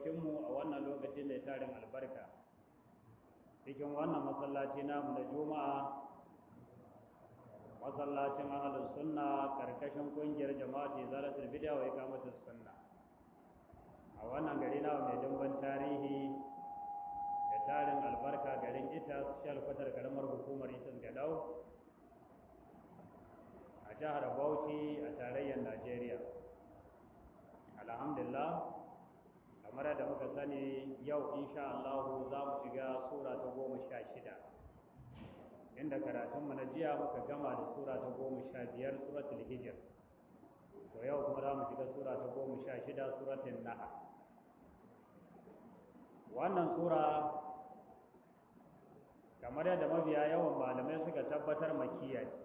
fuskokinmu a wannan lokaci mai tarin albarka cikin wannan masallaci namu na juma'a masallacin ahalus sunna karkashin kungiyar jama'ati zalatul bid'a wa iqamatus sunna a wannan gari namu mai dimban tarihi da tarin albarka garin ita shalkwatar karamar hukumar itas gadau a jihar bauchi a tarayyar najeriya alhamdulillah kamar da muka sani yau insha Allah za mu shiga sura ta goma sha shida inda karatunmu na jiya muka gama da sura ta goma sha biyar suratul hijr to yau kuma za mu shiga sura ta goma sha shida suratul nahl wannan sura kamar yadda mabiya yawan malamai suka tabbatar makiya ce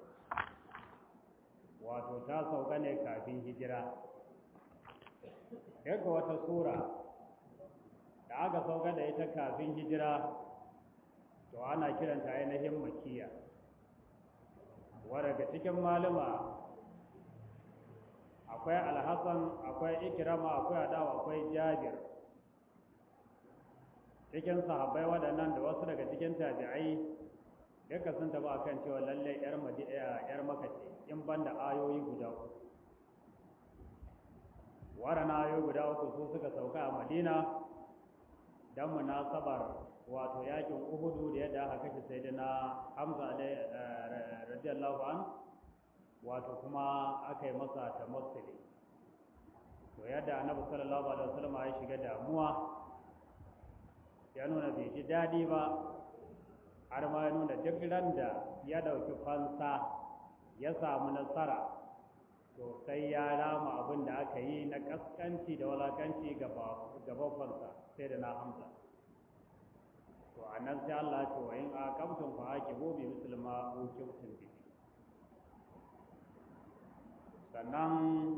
wato ta sauka ne kafin hijira daga wata sura da aka sauka da ita kafin hijira to ana kiranta ainihin makiya daga cikin malama akwai alhassan akwai ikirama akwai adawa akwai jabir cikin sahabbai waɗannan da wasu daga cikin tabi'ai duka sun taba akan cewa lalle yar yar maka ce in banda ayoyi guda uku warana ayoyi guda uku su suka sauka a madina dan munasabar wato yakin uhudu da yadda aka kashe sayyidina hamza radiyallahu an wato kuma aka yi masa tamassuli to yadda annabi sallallahu alaihi wasallam ya shiga damuwa ya nuna bai ji daɗi ba har ma ya nuna duk ran da ya ɗauki fansa ya samu nasara to sai ya rama abin da aka yi na ƙasƙanci da walakanci ga babbansa sai da na hamza to a nan sai Allah ce wa in aqamtum fa aqibu bi muslima ukibtum bihi sannan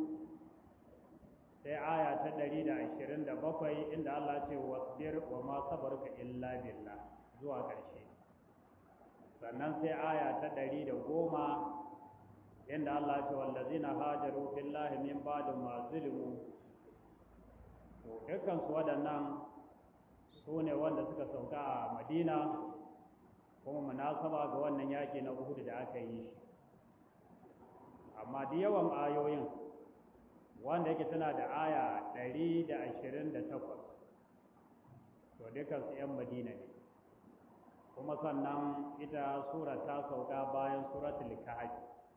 sai aya ta ɗari da ashirin da bakwai inda Allah ce wasbir wa ma sabarka illa billah zuwa ƙarshe sannan sai aya ta ɗari da goma inda Allah ce wallazina hajaru fillahi min ba'di ma zulimu to dukkan su waɗannan su ne wanda suka sauka a Madina kuma munasaba ga wannan yaƙi na Uhud da aka yi shi amma da yawan ayoyin wanda yake tana da aya ɗari da ashirin da takwas to dukansu 'yan madina ne kuma sannan ita sura ta sauka bayan suratul kahf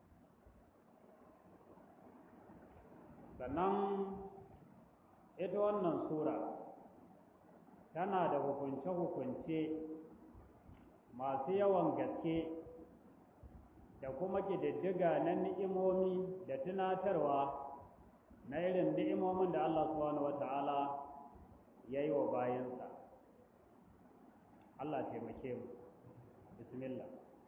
sannan ita wannan sura tana da hukunce-hukunce masu yawan gaske da kuma ƙididdiga na ni'imomi da tunatarwa na irin ni'imomin da Allah subhanahu wata'ala ya yi wa bayansa Allah taimake mu bismillah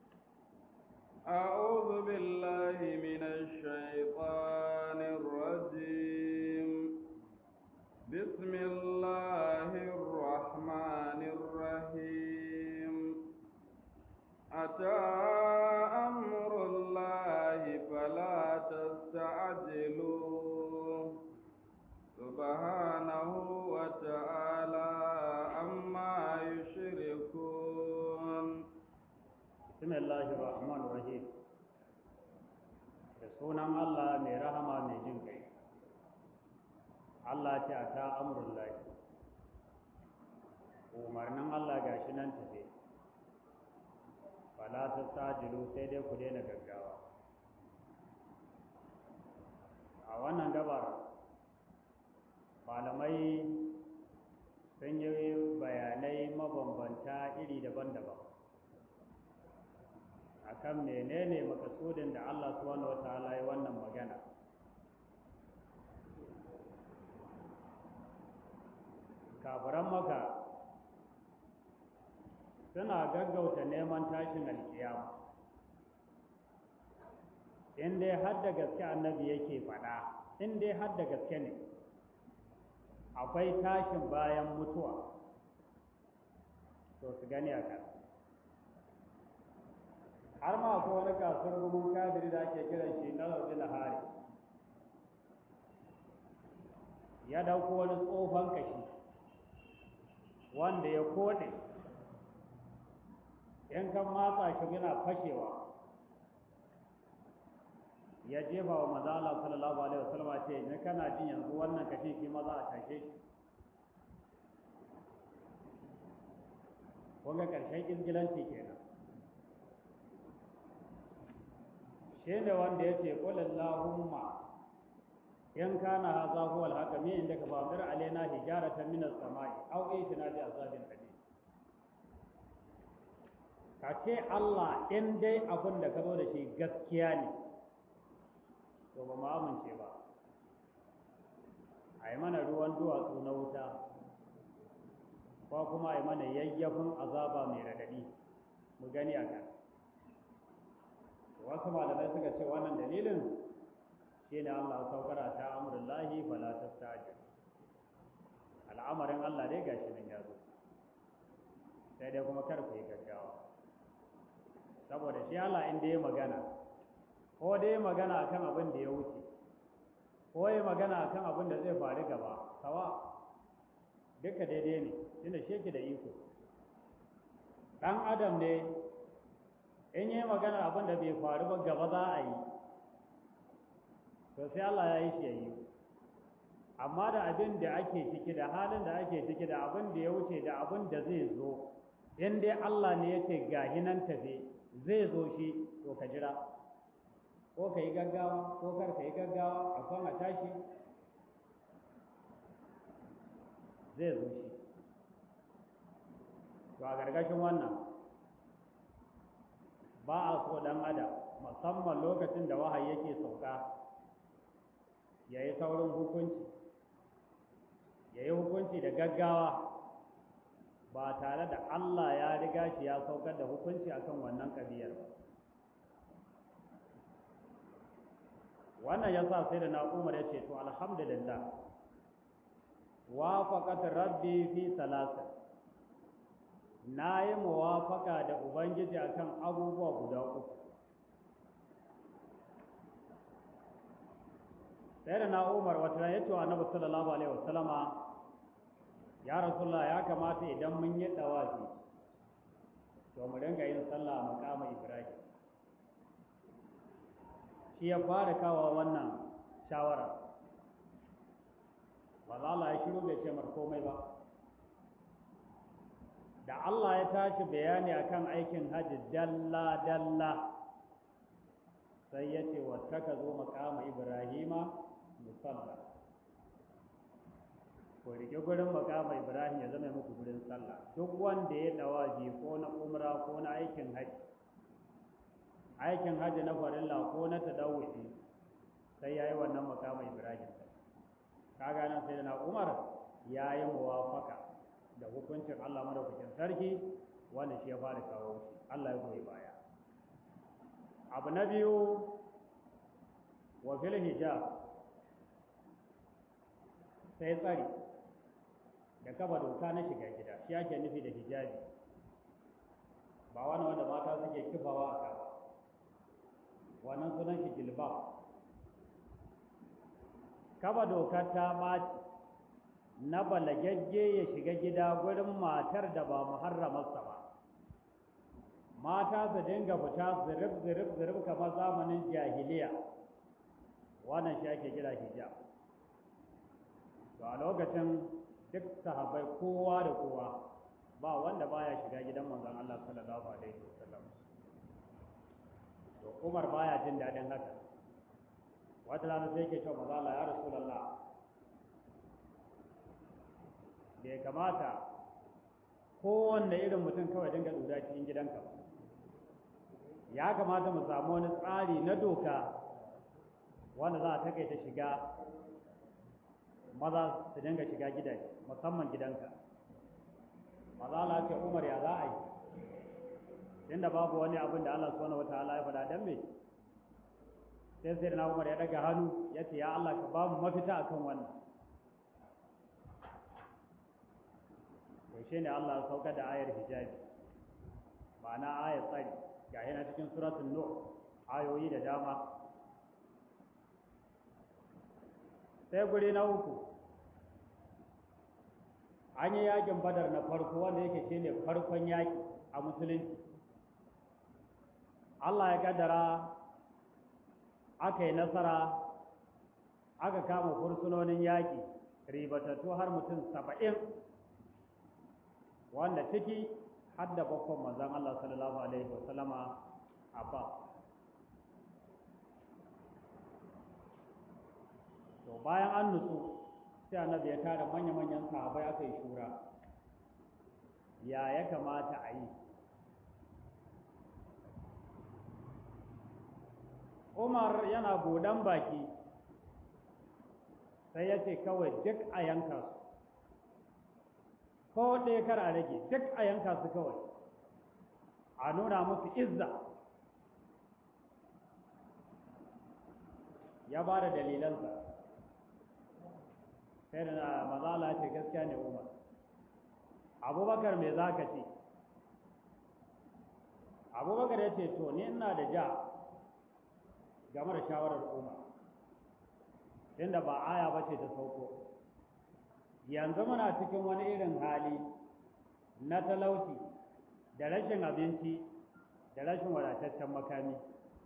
أعوذ بالله من الشيطان الرجيم بسم الله الرحمن الرحيم أتى أمر الله فلا تستعجلوه سبحانه وتعالى عما يشركون بسم الله الرحمن الرحيم da sunan Allah mai rahama mai jin kai Allah ce a ta amurin lahi umarnin Allah ga shi nan tafe fala ta sajilu sai dai ku daina gaggawa a wannan gabar malamai sun yi bayanai mabambanta iri daban-daban akan menene makasudin da Allah subhanahu wataala ya wannan magana kafiran maka suna gaggauta neman tashin alkiyama in dai har da gaske annabi yake faɗa in dai har da gaske ne akwai tashin bayan mutuwa to su gani a kan har ma akwai wani kasuwar gumin kadiri da ake kiran shi na laudi hari ya dauko wani tsofan kashi wanda ya kode in kan matsa shi yana fashewa ya jefa wa maza Allah sallallahu alaihi wasallam ce ni kana jin yanzu wannan kashin shi maza a tashe shi kun ga karshen izgilanci kenan shi ne wanda ya ce qul allahumma in kana hadha huwa al-haqq min indaka fa amdir alaina hijaratan min as-sama'i aw itina bi azabin alim ka ce Allah in dai abin da ka zo da shi gaskiya ne to ba mu amince ba a yi mana ruwan duwatsu na wuta ko kuma a yi mana yayyafin azaba mai radadi mu gani a kan wasu malamai suka ce wannan dalilin shi ne Allah saukara ta amurullahi fala tastajil al'amarin Allah dai gashi nan ya zo sai dai kuma kar ku yi gaggawa saboda shi Allah in ya magana ko dai magana akan abin da ya wuce ko ya magana akan abin da zai faru gaba sawa duka daidai ne tunda shi da iko dan adam ne in yi magana abin da bai faru ba gaba za a yi to sai Allah ya yi shi ya yi amma da abin da ake ciki da halin da ake ciki da abin da ya wuce da abin da zai zo in dai Allah ne ya ce gahi nan tafe zai zo shi to ka jira ko ka yi gaggawa ko kar ka yi gaggawa a kan a tashi zai zo shi to a gargashin wannan ba a so dan adam musamman lokacin da wahayi yake sauka ya yi saurin hukunci ya yi hukunci da gaggawa ba tare da Allah ya riga shi ya saukar da hukunci akan wannan kabiyar ba wannan ya sa sai da na umar ya ce to alhamdulillah wafaqat rabbi fi salasa na yi muwafaka da ubangiji akan abubuwa guda uku sai da na umar wata ya ce wa annabi sallallahu alaihi wasallama ya rasulullah ya kamata idan mun yi dawafi to mu dinga yin sallah maqama ibrahim shi ya fara kawo wannan shawara ba za Allah ya shiru bai ce mar komai ba da Allah ya tashi bayani akan aikin hajji dalla dalla sai ya ce wata ka zo makama ibrahima musalla ko rike gurin makama ibrahim ya zama muku gurin sallah duk wanda ya dawaji ko na umra ko na aikin hajji aikin hajji na farilla ko na tadawuci sai ya yi wannan makama ibrahim kaga nan sai na umar ya yi muwafaka da hukuncin allah madaukakin sarki wanda shi ya fara kawo shi allah ya goyi baya abu na biyu wa fil hijab sai tsari da kaba doka na shiga gida shi ake nufi da hijabi ba wani wanda mata suke kifawa a kaba wannan sunan shi jilbab kaba dokar ta ɓaci na balagagge ya shiga gida gurin matar da ba muharramarsa ba mata su dinga fita zirif zirif zirif kamar zamanin jahiliya wannan shi ake kira hijab to a lokacin duk sahabbai kowa da kowa ba wanda baya shiga gidan manzon Allah sallallahu alaihi wasallam to Umar baya jin daɗin haka wata rana sai ke cewa maza Allah ya Rasulullah bai kamata kowanne irin mutum kawai dinga duda cikin gidanka ya kamata mu samu wani tsari na doka wanda za a takaita shiga maza su dinga shiga gidaje musamman gidanka maza Allah ce Umar ya za a yi tunda babu wani abin da Allah subhanahu wataala ya faɗa dan me sai sai na Umar ya daga hannu ya ce ya Allah ka ba mu mafita akan wannan to shine Allah ya sauka da ayar hijabi ma'ana ayar tsari ga yana cikin suratul nur ayoyi da dama sai guri na uku an yi yakin badar na farko wanda yake shine farkon yaki a musulunci Allah ya kaddara aka yi nasara aka kama fursunonin yaki ribatattu har mutum saba'in wanda ciki hadda bakon manzan Allah sallallahu alaihi wasallama Abbas to bayan an nutsu sai annabi ya tara manya-manyan sahabai aka yi shura ya ya kamata a yi umar yana budan baki sai ya ce kawai duk a yanka su ko ɗaya kar a rage duk a yanka su kawai a nuna musu izza ya ba da dalilansa sai da mazala ce gaskiya ne umar abubakar me za ka ce abubakar ya ce to ni ina da ja game da shawarar umar inda ba aya ba ce ta sauko yanzu muna cikin wani irin hali na talauci da rashin abinci da rashin wadataccen makami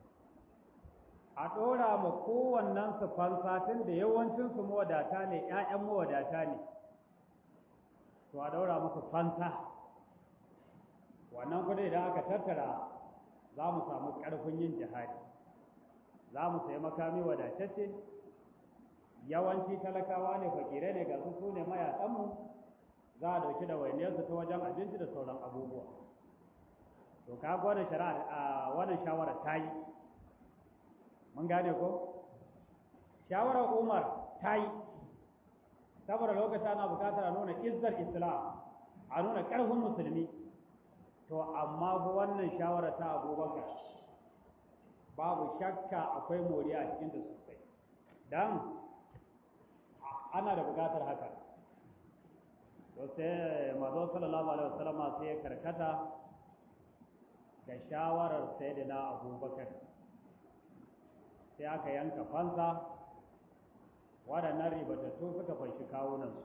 a ɗora ma kowannen su fansatin da yawancinsu mawadata ne ‘ya'yan mawadata ne to a ɗora musu fansa wannan kudi idan aka tattara za mu samu ƙarfin yin jihadi za mu sayi makami wadatacce yawanci talakawa ne fakirai ne ga su su ne mayaƙanmu za a ɗauki da wainiyarsu ta wajen abinci da sauran abubuwa to ka gwada shari'a a wannan shawarar ta yi mun gane ko shawarar umar ta yi saboda lokacin ana bukatar a nuna izzar islam a nuna ƙarfin musulmi to amma fa wannan shawarar ta abubakar babu shakka akwai moriya a cikin da sosai don ana da bukatar haka to sai mazo sallallahu alaihi wasallama sai ya karkata da shawarar sayyidina abubakar sai aka yanka fansa waɗannan ribatattu suka fanshi kawunansu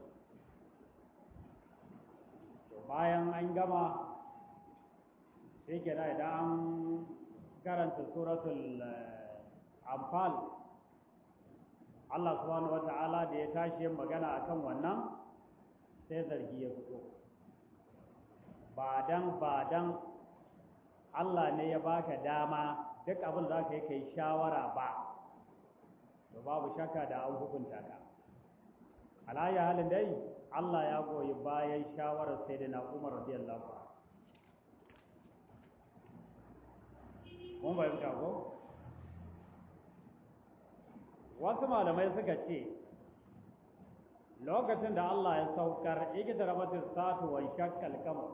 to bayan an gama sai ke da idan an karanta suratul amfal Allah subhanahu wa ta'ala da ya tashi yin magana akan wannan sai zargi ya fito ba dan ba dan Allah ne ya baka dama duk abin da ka yi kai shawara ba to babu shakka da an hukunta ka alaya halin dai Allah ya goyi bayan shawarar sayyidina Umar radiyallahu anhu mun bayyana ko wasu malamai suka ce lokacin da Allah ya saukar ikita rabatin satu wa shakkal kamar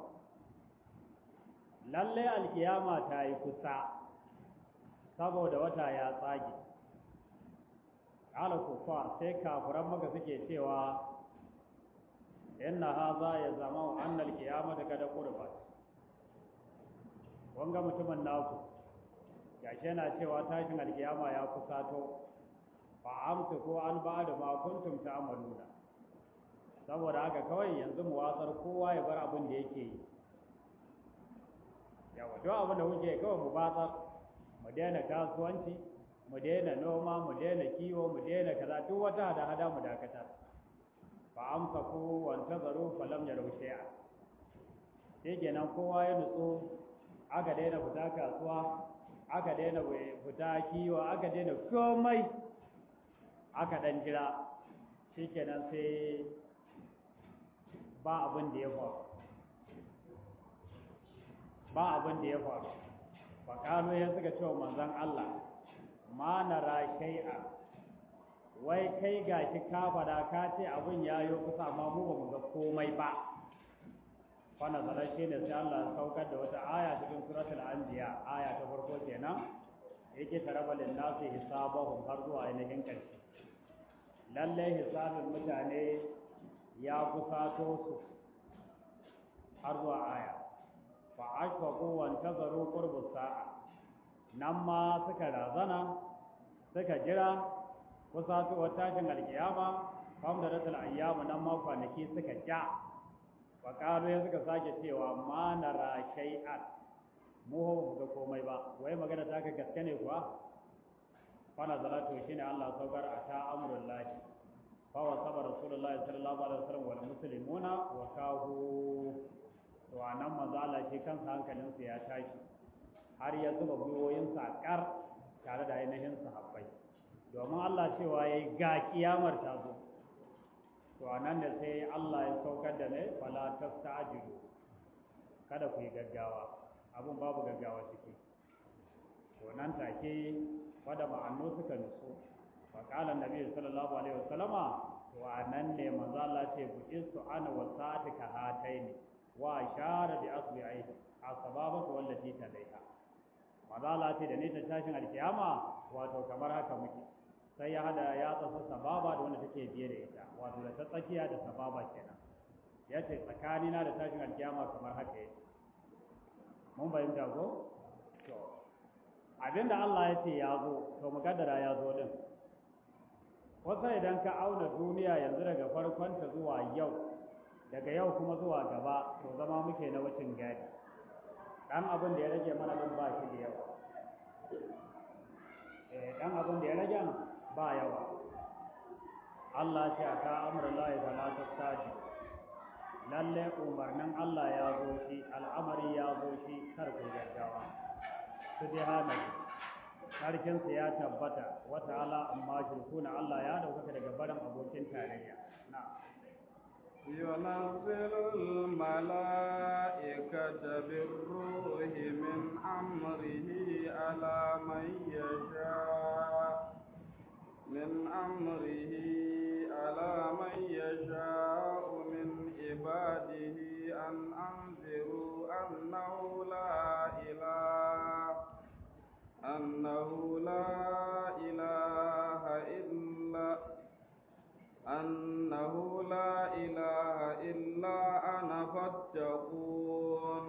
lalle alkiyama ta yi kusa saboda wata ya tsage ala kufa sai kafiran maka suke cewa inna haza ya zama anna alkiyamata kada qurbat wanga mutumin naku gashi yana cewa tashin alkiyama ya kusato fa amtu ko an ba da ma kuntum ta'maluna saboda haka kawai yanzu mu watsar kowa ya bar abin da yake yi yawa duk abin da kuke kawai mu batsar mu daina kasuwanci mu daina noma mu daina kiwo mu daina kaza duk wata hada hada mu dakatar fa amsaku wa antazaru fa lam yaru shay'a sai kenan kowa ya nutsu aka daina fita kasuwa aka daina fita kiwo aka daina komai aka dan jira shikenan sai ba abin da ya faru ba abin da ya faru faƙano ya suka cewa manzan Allah ma na shay'a wai kai gashi ka fada ka ce abin ya yi kusa amma mu ba mu ga komai ba wannan zarar shi ne sai Allah ya saukar da wata aya cikin suratul anbiya aya ta farko kenan yake taraba lin nasi hisabahum har zuwa ainihin ƙarshe lalle hisabin mutane ya kusato su har zuwa aya fa ashfaqu wa antazaru qurbus sa'a nan ma suka razana suka jira kusa su tashin alkiyama kam da rasul ayyamu nan ma kwanaki suka ja wa qalu ya suka sake cewa ma nara shay'an mu ho ga komai ba wai magana ta ka gaske ne kuwa fana salatu shine Allah saukar a ta amrul lahi fa wa sabar rasulullahi sallallahu alaihi wasallam wal muslimuna wa kahu to anan manzo Allah shi kansa hankalinsa ya tashi har ya zuba gwiwoyinsa kar tare da ainihin sahabbai domin Allah cewa yayi ga kiyamar ta zo to anan da sai Allah ya saukar da ne fala tasta'jilu kada ku yi gaggawa abun babu gaggawa ciki to nan take fada ma'annu suka nutsu fa qala annabi sallallahu alaihi wasallama to anan ne manzo Allah ce bu istu ana wa sa'atika hataini wa ashara bi asbi'i asbabaka wallati talaiha manzo Allah ce da ne ta tashin alkiyama wato kamar haka muke sai ya hada ya tsasa sababa da wanda take biye da ita wato da ta tsakiya da sababa kenan yace tsakanina da tashin alkiyama kamar haka yake mun bayyana ko to abinda Allah ya ce ya zo to mukaddara ya zo din wasu idan ka auna duniya yanzu daga farkonta zuwa yau daga yau kuma zuwa gaba to zama muke na wucin gadi dan abin da ya rage mana din ba shi da yawa eh dan abin da ya rage ba yawa Allah ce aka amrullahi fala tastaji lalle umarnin Allah ya zo shi al'amari ya zo shi kar ku gaggawa subhanahu sarkinsa ya tabbata wa ta'ala amma shirkuna Allah ya daukaka daga barin abokin tarayya na ينزل الملائكة بالروح من أمره على من يشاء من أمره على من يشاء من عباده أن أنذروا أنه لا إله أنه لا إله إلا أنه لا إله إلا أنا فاتقون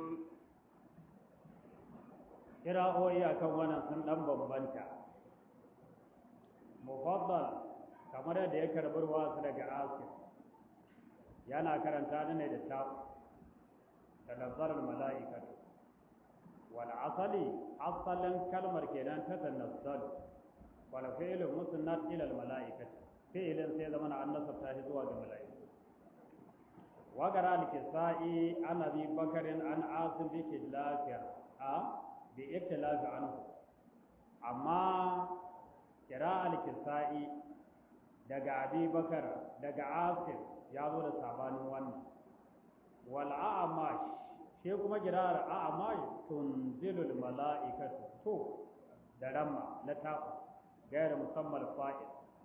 kira'o'i akan wannan sun dan bambanta mufaddal kamar yadda ya karbar wasu daga asir yana karanta ne da ta da nazarar mala'ikatu wal asali asalin kalmar kenan ta tanazzalu wal fi'lu musnad ila al mala'ikati fi'ilin sai zama na annasa ta shi zuwa ga mala'iku wa gara al kisai an abi bakarin an asim bi kilafiya a bi iktilafi anhu amma kira al kisai daga abi bakar daga asim ya zo da sabanin wannan wal a'mash shi kuma kirar a'mash tunzilul mala'ikatu to da ramma na ta gairu musammal fa'il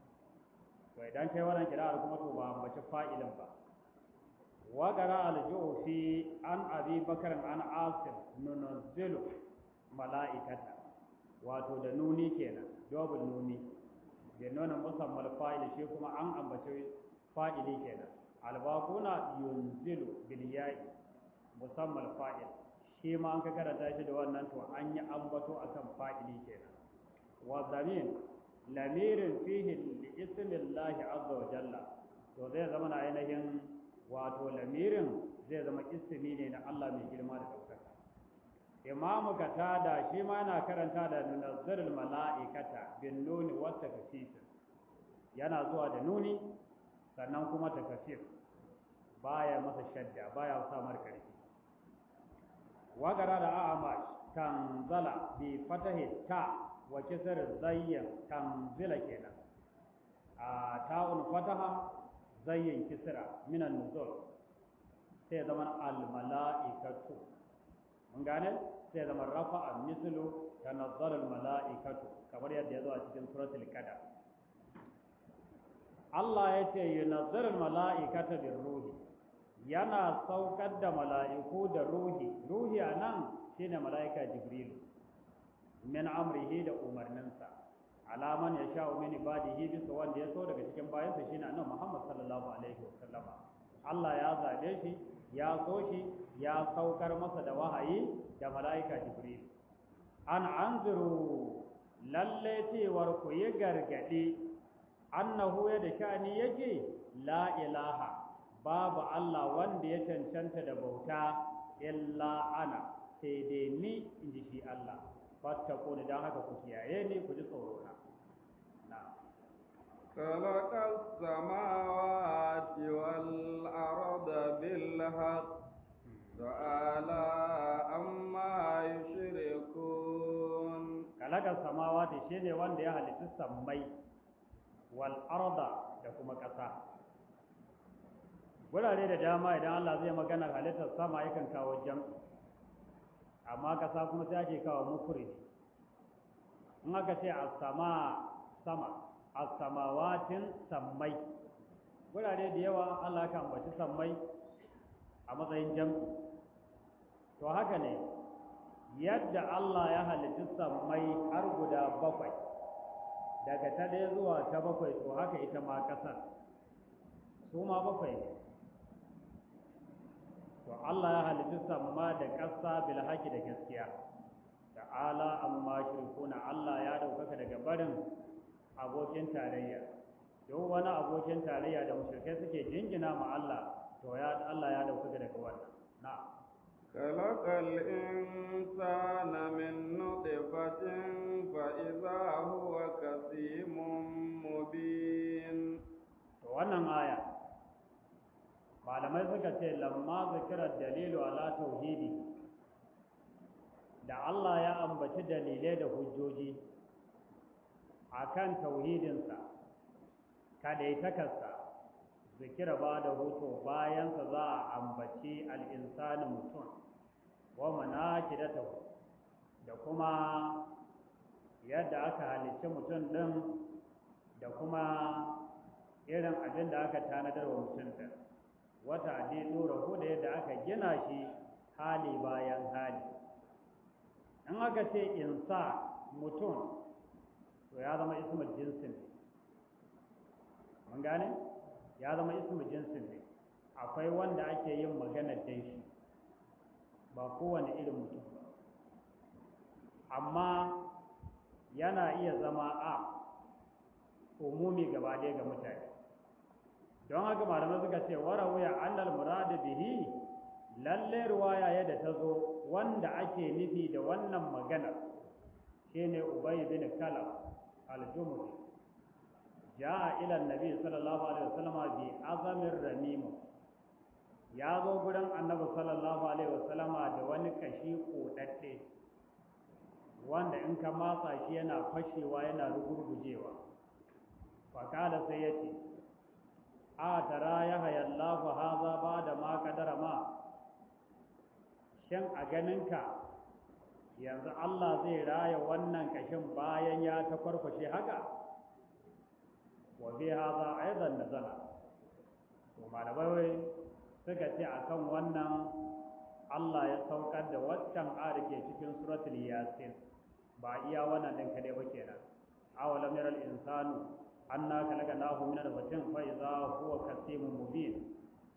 to idan kai wannan kira'ar kuma to ba mace fa'ilin ba wa qara al-ju'fi an abi bakar an asim nunzilu mala'ikata wato da nuni kenan double nuni da nuna musammal fa'il shi kuma an ambace fa'ili kenan albaquna yunzilu bil ya'i musammal fa'il shi ma an ka karanta shi da wannan to an yi ambato akan fa'ili kenan wa zamin lamirin fihi li ismillahi azza wa jalla to zai zama na ainihin wato lamirin zai zama ismi ne na Allah mai girma da daukaka imamu katada shi ma yana karanta da nunazzarul mala'ikata bin nuni wa takfif yana zuwa da nuni sannan kuma takfif baya masa shadda baya sa mar karfi wa gara da a'amash tanzala bi fatahi ta wa kisar zayyan tanzila kenan a ta'un fataha zayyan kisra minan nuzul sai zama al mala'ikatu mun gane sai zama rafa'a mislu tanazzal al mala'ikatu kamar yadda ya zo a cikin suratul qadar Allah ya ce yunazzal al mala'ikata bir ruhi yana saukar da mala'iku da ruhi ruhi anan shine mala'ika jibrilu min amrihi da umarninsa alaman ya sha min ibadihi bisa wanda ya so daga cikin bayansa shine annabi Muhammad sallallahu alaihi wasallama Allah ya zabe shi ya so shi ya saukar masa da wahayi da mala'ika Jibril an anzuru lalle cewar ku yi gargadi annahu ya da shani yake la ilaha babu Allah wanda ya cancanta da bauta illa ana sai dai ni in ji shi Allah fattako ni don haka ku kiyaye ni ku ji tsoro na na خلق السماوات والأرض بالحق تعالى عما يشركون kalaka samawati shine wanda ya halitta sammai wal arda da kuma ƙasa gurare da dama idan Allah zai magana halittar sama yakan kawo jam amma ƙasa kuma sai ake kawo mufridi in aka ce as-sama sama as-samawatin sammai gurare da yawa Allah kan ambaci sammai a matsayin jam to haka ne yadda Allah ya halitta sammai har guda bakwai daga ta ɗaya zuwa ta bakwai to haka ita ma ƙasar su ma bakwai ne to Allah ya halitta samma da ƙasa bil haƙi da gaskiya ta'ala amma shirkuna Allah ya ɗaukaka daga barin abokin tarayya duk wani abokin tarayya da mushrikai suke jingina ma Allah to ya Allah ya ɗaukaka daga wannan na'am خلق الإنسان من نطفة فإذا هو كسيم مبين to wannan aya malamai suka ce lamma zikirar dalilu ala tauhidi da Allah ya ambaci dalilai da hujjoji akan tauhidinsa kadaitakarsa zikira ba da hoto bayansa za a ambaci al'insani mutum wa manakidatahu da kuma yadda aka halicci mutum ɗin da kuma irin abin da aka tanadar wa mutum ɗin wata dai ɗora da yadda aka gina shi hali bayan hali in aka ce insa mutum to ya zama ismul jinsin mun gane ya zama ismul jinsin ne akwai wanda ake yin maganar dan shi ba kowane irin mutum ba amma yana iya zama a umumi gaba ɗaya ga mutane don haka malamai suka ce warawuya annal muradu bihi lalle ruwaya yadda ta zo wanda ake nufi da wannan magana shine ubay bin kalab al-jumri jaa ila annabi sallallahu alaihi wasallam bi azamir ramim ya zo gurin annabi sallallahu alaihi wasallam da wani kashi kodadde wanda in ka matsa shi yana fashewa yana rugurgujewa fakala sai ya ce a tara ya hayallahu haza ba da ma kadara ma shan a ganinka yanzu Allah zai raya wannan kashin bayan ya ta farfashe haka wa bi haza aidan nazala to malamai suka ce akan wannan Allah ya saukar da waccan ayar ke cikin suratul yasin ba iya wannan din kadai ba kenan awalam yaral insanu anna khalaqnahu min nutfatin fa idza huwa kasimun mubin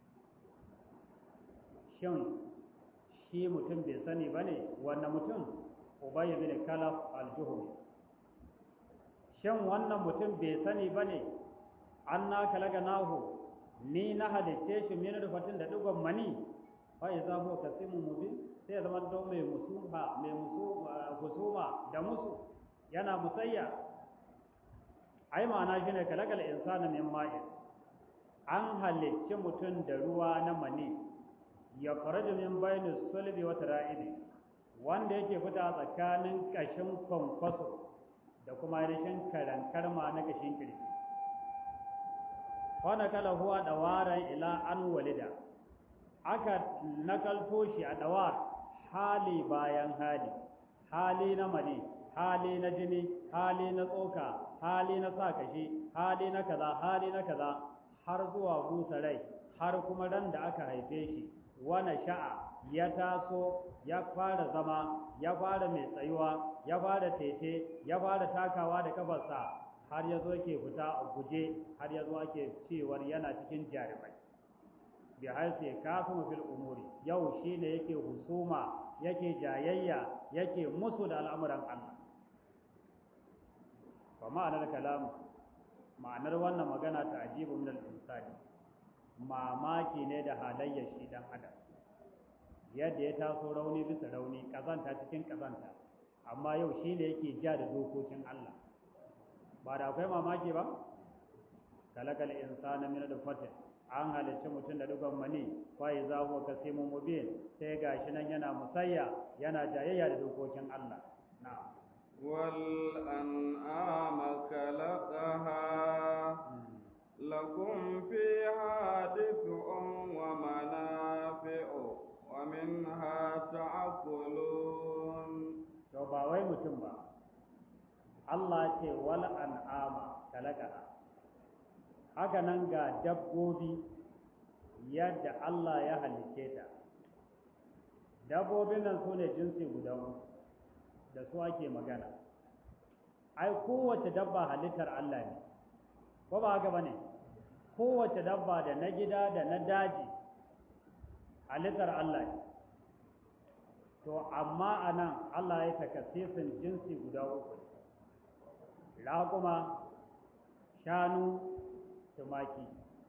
shin shi mutum bai sani bane wannan mutum ubay bin kalaf al-juhri shin wannan mutum bai sani bane anna khalaqnahu ni na halitte shi min nutfatin da digon mani fa idza huwa kasimun mubin sai ya zama don mai musuha mai husuma da musu yana musayya ai ma'ana shine kalakal insana min ma'in an halicci mutum da ruwa na mani ya faraju min bainu sulbi wa tara'ibi wanda yake fita tsakanin kashin kwankwaso da kuma rashin karankarma na kashin kirji fa nakala huwa dawaran ila an walida aka nakalto shi a dawar hali bayan hali hali na mani hali na jini hali na tsoka hali na sa kashi hali na kaza hali na kaza har zuwa busa rai har kuma ran da aka haife shi wani sha'a ya taso ya fara zama ya fara mai tsayuwa ya fara tete ya fara takawa da kafarsa har ya zo ke fita a guje har ya zo ake cewar yana cikin jarumai bi haisu ya kafin fil umuri yau shine yake husuma yake jayayya yake musu da al'amuran Allah wa ma'anar kalam ma'anar wannan magana ta ajibu min al-insani mamaki ne da halayyar shi dan adam yadda ya taso rauni bisa rauni kazanta cikin kazanta amma yau shi ne yake ja da dokokin Allah ba da akwai mamaki ba kalakal insana min fatin an halicci mutum da dugon mani fa iza huwa kasimun mubin sai gashi nan yana musayya yana jayayya da dokokin Allah na'am والأنعام خلقها لكم فيها دفء ومنافع ومنها تأكلون to ba wai mutum ba Allah ce wal an'ama kalakaha haka nan ga dabbobi yadda Allah ya halicce ta dabbobin nan su ne jinsi guda uku da su ake magana ai kowace dabba halittar Allah ne ko ba haka bane kowace dabba da na gida da na daji halittar Allah ne to amma anan Allah ya takasisin jinsi guda uku raƙuma shanu tumaki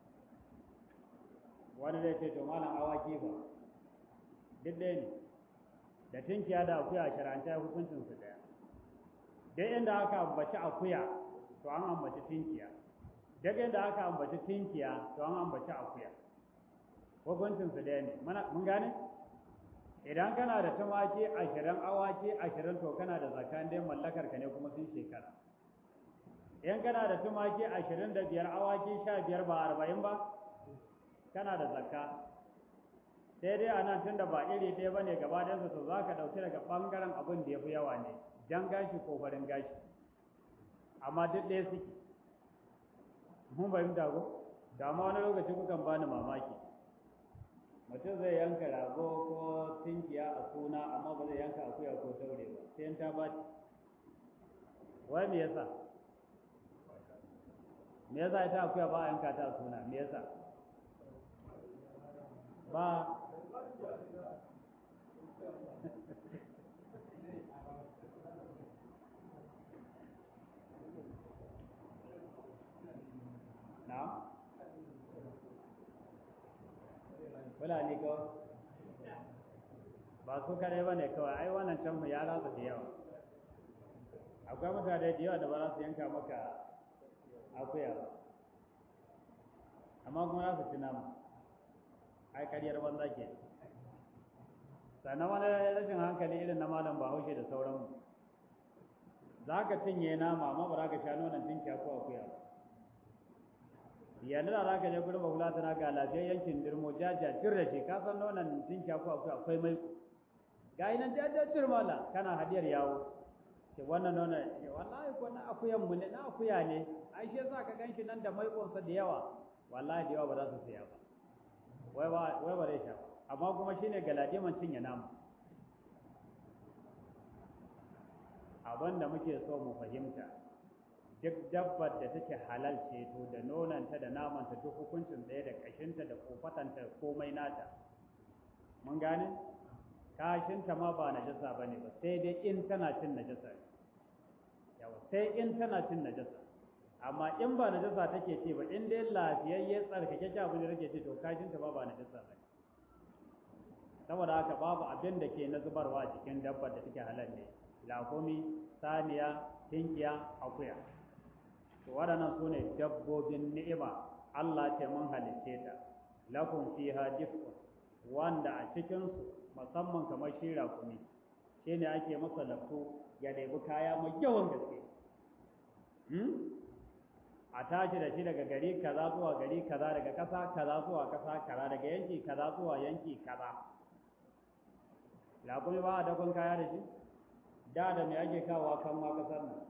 wani zai ce to malam awaki ba duk ɗaya ne da tunkiya da akuya sharanta hukuncin su ɗaya duk inda aka ambaci akuya to an ambaci tunkiya duk inda aka ambaci tunkiya to an ambaci akuya hukuncin su ɗaya ne mun gane idan kana da tumaki ashirin awaki ashirin to kana da zakan dai mallakar ka ne kuma sun shekara in kana da tumaki ashirin da biyar awaki sha biyar ba arba'in ba kana da zakka sai dai a nan tun da ba iri ɗaya ba ne gaba ɗansa to za ka ɗauki daga ɓangaren abin da ya fi yawa ne jan gashi ko farin gashi amma duk ɗaya suke mun fahimta ko da ma wani lokaci kukan bani mamaki mutum zai yanka rago ko tinkiya a suna amma ba zai yanka akuya ko taure ba sai in ta baci wai me yasa me yasa ita akuya ba a yanka ta a suna me yasa ba na fulani ko ba su kare ba ne kawai ai wannan can ya rasa da yawa akwai mutane da yawa da ba za su yanka maka akuya ba amma kuma za su ci nama ai karyar banza ke sannan wani rashin hankali irin na malam bahaushe da sauranmu za ka cinye nama amma ba za ka sha nonon tinkiya ko akuya ba yanzu da za ka je gurin bahula tana ga lafiyar yankin dirmo jajajir da shi ka san nonon tinkiya ko akuya akwai mai ga yi nan jajajir mala kana hadiyar yawo ce wannan nonon ya wallahi ko na akuyan mu ne na akuya ne ai shi yasa ka ganshi nan da maikonsa da yawa wallahi da yawa ba za su siya ba wai ba wai ba zai sha amma kuma shine galadiman cinye namu abin da muke so mu fahimta duk dabbar da take halal ce to da nonanta da namanta duk hukuncin ɗaya da kashinta da kofatanta komai nata mun gane kashinta ma ba najasa bane ba sai dai in tana cin najasa yawa sai in tana cin najasa amma in ba najasa take ce ba in dai lafiyayye tsarkake abin da take ce to kashinta ba ba najasa ba saboda haka babu abin da ke na zubarwa cikin dabbar da take halal ne lakumi saniya tinkiya akuya to waɗannan su ne dabbobin ni'ima Allah ce mun halicce ta lakum fiha dif'un wanda a cikinsu musamman kamar shi rakumi shi ne ake masa lafto ya ɗebi kaya mai yawan gaske a tashi da shi daga gari kaza zuwa gari kaza daga ƙasa kaza zuwa ƙasa kaza daga yanki kaza zuwa yanki kaza rakumi ba a dakon kaya da shi da da me ake kawo kan ma ƙasar nan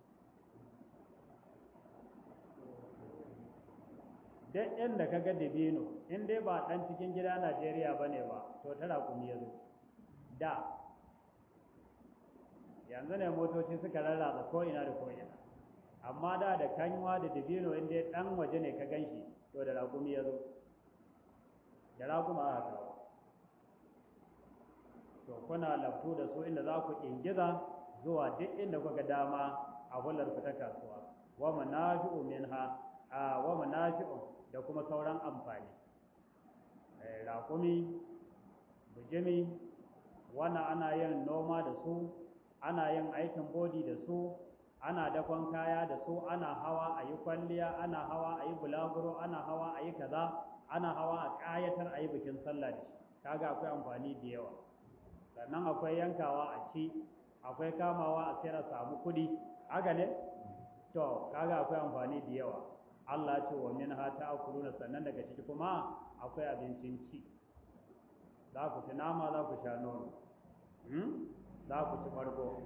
duk inda ka ga dabino in dai ba ɗan cikin gida Najeriya ba ne ba to ta raƙumi ya zo da yanzu ne motoci suka rarraba ko'ina da ko'ina amma da da kanywa da dabino in dai ɗan waje ne ka gan shi to da raƙumi ya zo da raƙuma aka kawo to kuna laftu da su inda za ku ingiza zuwa duk inda kuka dama a hular ku ta kasuwa wa manafi'u minha a wa manafi'u da kuma sauran amfani raƙumi bujimi wannan ana yin noma da su ana yin aikin bodi da su ana dakon kaya da su ana hawa a yi kwalliya ana hawa a yi bulaguro ana hawa a yi kaza ana hawa a ƙayatar a yi bikin sallah da shi kaga akwai amfani da yawa sannan akwai yankawa a ci akwai kamawa a sayar a samu kuɗi haka ne to kaga akwai amfani da yawa Allah ce wa min ha ta'kuluna sannan daga ciki kuma akwai abincin ci za ku ci nama za ku sha nono za ku ci farko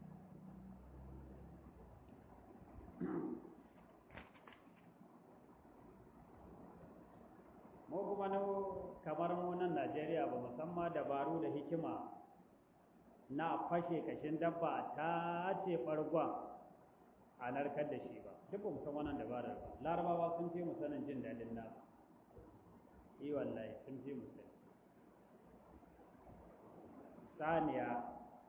mu kuma na kamar mu nan Najeriya ba musamman dabaru da hikima na fashe kashin dabba a tace farkon a narkar da shi ba duk ba san wannan dabarar ba larabawa sun ce mu sanin jin daɗin nasu yi wallahi sun ce mu sani saniya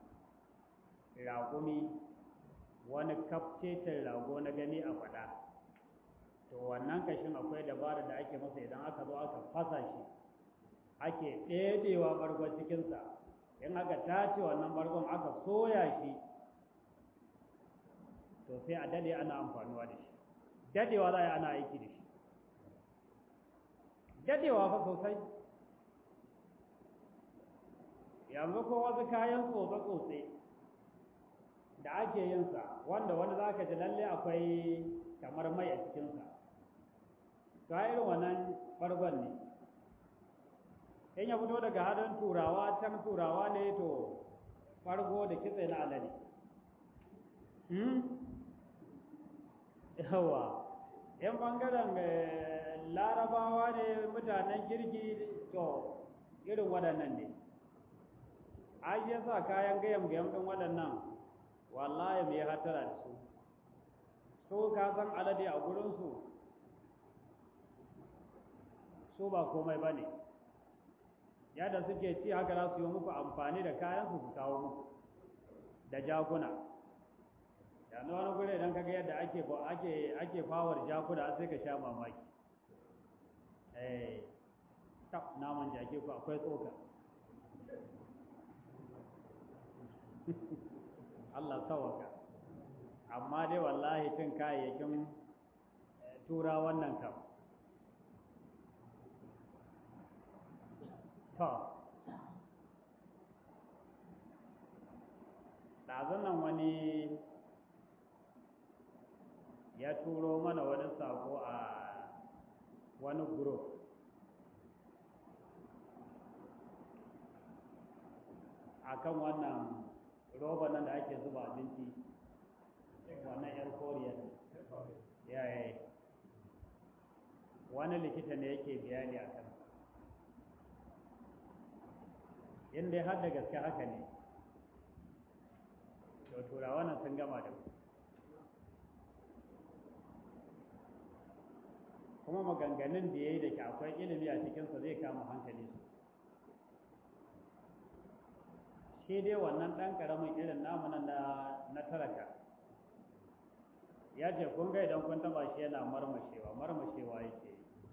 raƙumi wani kafcetin rago na gani a faɗa to wannan kashin akwai dabarar da ake masa idan aka zo aka fasa shi ake ɗeɗewa ɓargon cikinsa in aka tace wannan ɓargon aka soya shi to sai a dade ana amfanuwa da shi dadewa za a yi ana aiki da shi dadewa fa sosai yanzu ko wasu kayan tsotse-tsotse da ake yinsa wanda wani za ka ji lalle akwai kamar mai a cikinsa to a irin wannan ɓargon ne in ya fito daga hadin turawa can turawa ne to ɓargo da kitse na alade yawa yan bangaren larabawa ne mutanen kirki to irin waɗannan ne ai ya sa kayan gayam gayam ɗin waɗannan wallahi mai hatara da su su ka san alade a gurinsu su ba komai ba ne yadda suke ci haka za su yi muku amfani da kayansu su kawo muku da jaguna yanzu wani gure idan kaga yadda ake ake ake fawar jakuna sai ka sha mamaki eh tab naman jake ku akwai tsoka Allah sawaka amma dai wallahi cin kayayyakin tura wannan kam to ɗazun nan wani ya turo mana wani sako a wani group akan wannan roba nan da ake zuba abinci wannan yar koriya ya yi wani likita ne yake bayani a kan in dai har da gaske haka ne to turawa nan sun gama da mu kuma maganganun da ya yi da ke akwai ilimi a cikinsa zai kama hankali su shi dai wannan ɗan ƙaramin irin namunan na talaka ya ce kun ga idan kun taba shi yana marmashewa marmashewa yake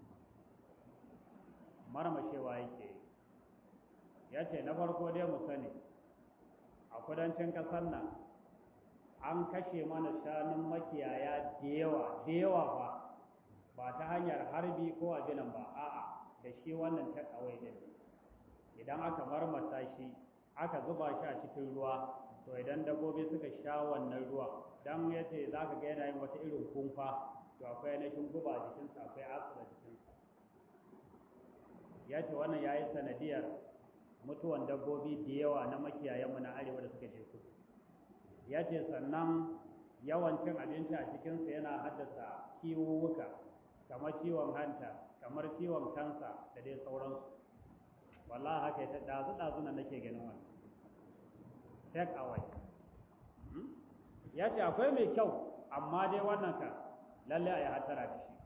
marmashewa yake ya ce na farko dai mu sani a kudancin ƙasar nan an kashe mana shanun makiyaya da yawa da yawa ba ba ta hanyar harbi ko abinan ba a'a da shi wannan takawai din idan aka marmasa shi aka zuba shi a cikin ruwa to idan dabbobi suka sha wannan ruwa dan yace zaka ga yana yin wata irin kumfa to akwai ainihin guba a jikinsa akwai asira jikinsa ya ce wannan ya yi sanadiyar mutuwan dabbobi da yawa na makiyayenmu na arewa da suka je kudu ya ce sannan yawan cin abinci a cikinsa yana haddasa kiwuwuka kamar ciwon hanta kamar ciwon kansa da dai sauransu wallahi haka ya ta ɗazu ɗazu na nake ganin wani take away ya ce akwai mai kyau amma dai wannan ka lalle a yi hatara da shi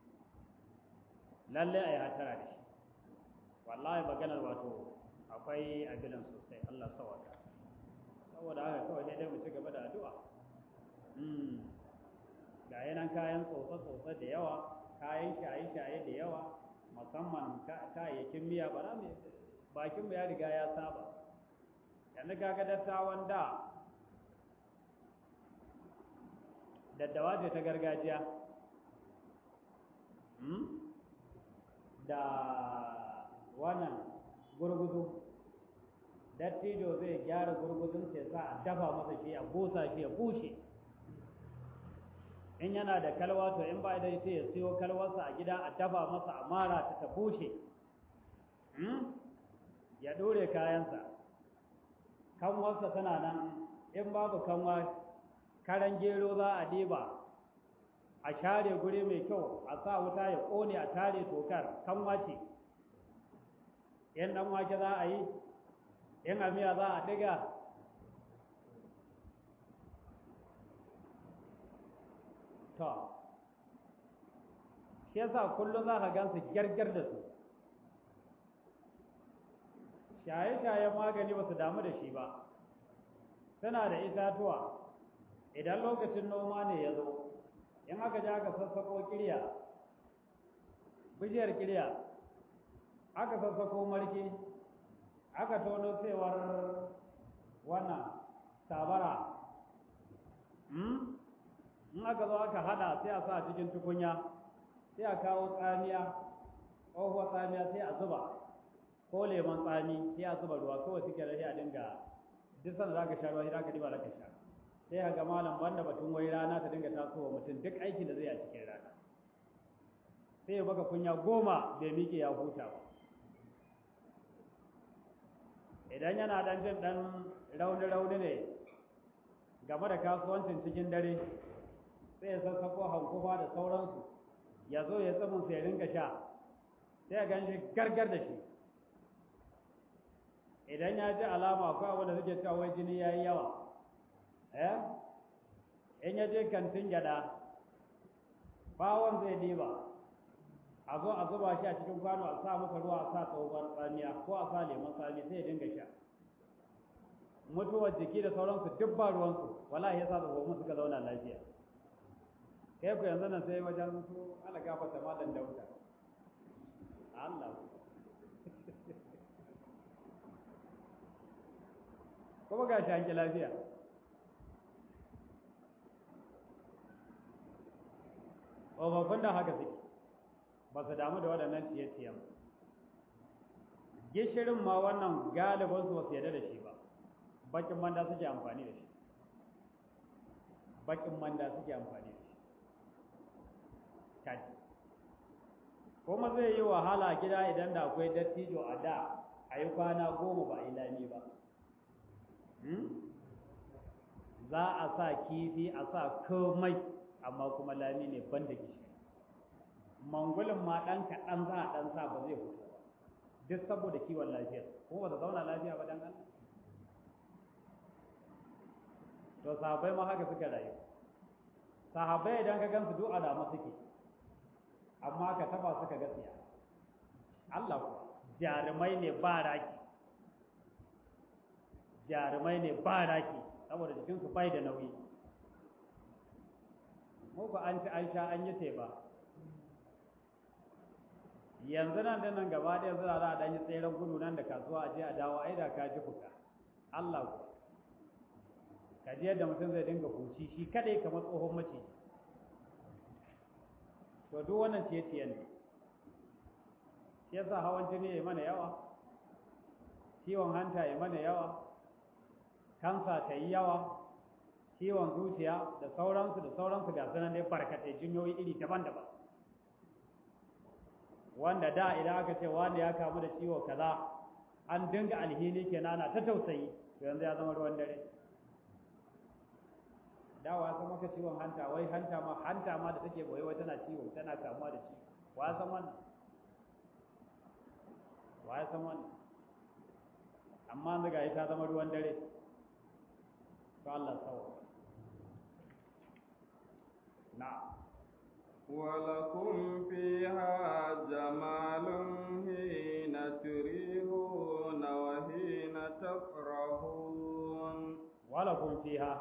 lalle a yi hatara da shi wallahi maganar wato akwai abinan sosai Allah sawaka saboda haka kawai dai mu ci gaba da addu'a ga yanan kayan tsotsa-tsotsa da yawa kayan shaye-shaye da yawa musamman kayayyakin miya ba za mu bakinmu ya riga ya saba yanzu kaga dattawan da daddawa ce ta gargajiya da wannan gurguzu dattijo zai gyara gurguzun sai sa a dafa masa shi a busa shi ya bushe in yana da kalwa to in ba da sai ya siyo kalwarsa a gida a dafa masa a mara ta ta bushe ya dore kayansa kanwarsa tana nan in babu kanwa karan gero za a diba a share guri mai kyau a sa wuta ya ƙone a tare tokar kanwa ce in ɗan wake za a yi in amiya za a ɗiga to shi yasa kullum za ka gansu gyargyar da su shaye-shayen magani ba su damu da shi ba suna da itatuwa idan lokacin noma ne ya zo in aka ji aka sassako kirya bishiyar kirya aka sassako marki aka tono cewar wannan sabara in aka zo aka hada sai a sa cikin tukunya sai a kawo tsamiya tsohuwar tsamiya sai a zuba ko lemon tsami sai a zuba ruwa kawai suke rashi a dinga duk sanda za ka sha ruwa shi za ka diba za ka sha sai ka ga malam banda batun wai rana ta dinga tasowa mutum duk aikin da zai a cikin rana sai ya baka kunya goma bai miƙe ya huta ba idan yana dan jin dan rauni-rauni ne game da kasuwancin cikin dare sai ya sassako hankufa da sauransu ya zo ya tsamin sai ringa sha sai ya gan shi gargar da shi idan ya ji alama akwai abu da suke cewa wai jini ya yi yawa eh in ya je kantin gyada bawon zai diba a zo a zuba shi a cikin kwano a sa masa ruwa a sa tsohon tsamiya ko a sa lemon tsami sai ya dinga sha mutuwar jiki da sauransu duk ba ruwansu wallahi ya sa tsofaffin suka zauna lafiya kai ku yanzu nan sai wajen su ala gafata malam dauda Allah kuma ga shi hanki lafiya tsofaffin da haka suke ba su damu da waɗannan ciye-ciyen gishirin ma wannan galibinsu ba su yarda da shi ba bakin manda suke amfani da shi bakin manda suke amfani da shi kaji kuma zai yi wahala gida idan da akwai dattijo a da a yi kwana goma ba a yi lami ba za a sa kifi a sa komai amma kuma lami ne ban da gishiri mangulin ma ɗan kaɗan za a ɗan sa ba zai fito ba duk saboda kiwon lafiyar ko ba ta zauna lafiya ba dan Allah to sahabbai ma haka suka rayu sahabbai idan ka gansu duk alamu suke amma ka taba suka gaskiya Allah kuwa jarumai ne ba raki jarumai ne ba raki saboda jikinsu bai da nauyi mu ba an ci an sha an yi teba yanzu nan da nan gaba ɗaya za a ɗan yi tseren gudu nan da kasuwa a je a dawo ai da ka ji fuka Allah ku ka ji yadda mutum zai dinga huci shi kadai kamar tsohon mace to duk wannan ciye-ciye ne shi yasa hawan jini ya mana yawa ciwon hanta ya mana yawa kansa ta yi yawa ciwon zuciya da sauransu da sauransu ga sanan dai barkatai jinyoyi iri daban-daban wanda da idan aka ce wanda ya kamu da ciwo kaza an dinga alhini kenan ana ta tausayi to yanzu ya zama ruwan dare dawa ya san maka ciwon hanta wai hanta ma hanta ma da take boye wai tana ciwo tana kamuwa da ciwo wa ya san wannan wa ya san wannan amma yanzu ga ta zama ruwan dare to Allah sawa na'am ولكم فيها جمال حين تريحون وحين تفرحون ولكم فيها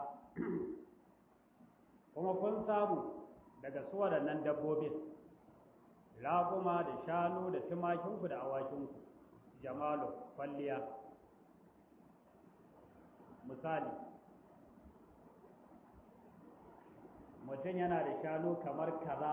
kuma kun samu daga su waɗannan dabbobin raƙuma da shanu da tumakinku da awakinku jamalu kwalliya misali mutum yana da shanu kamar kaza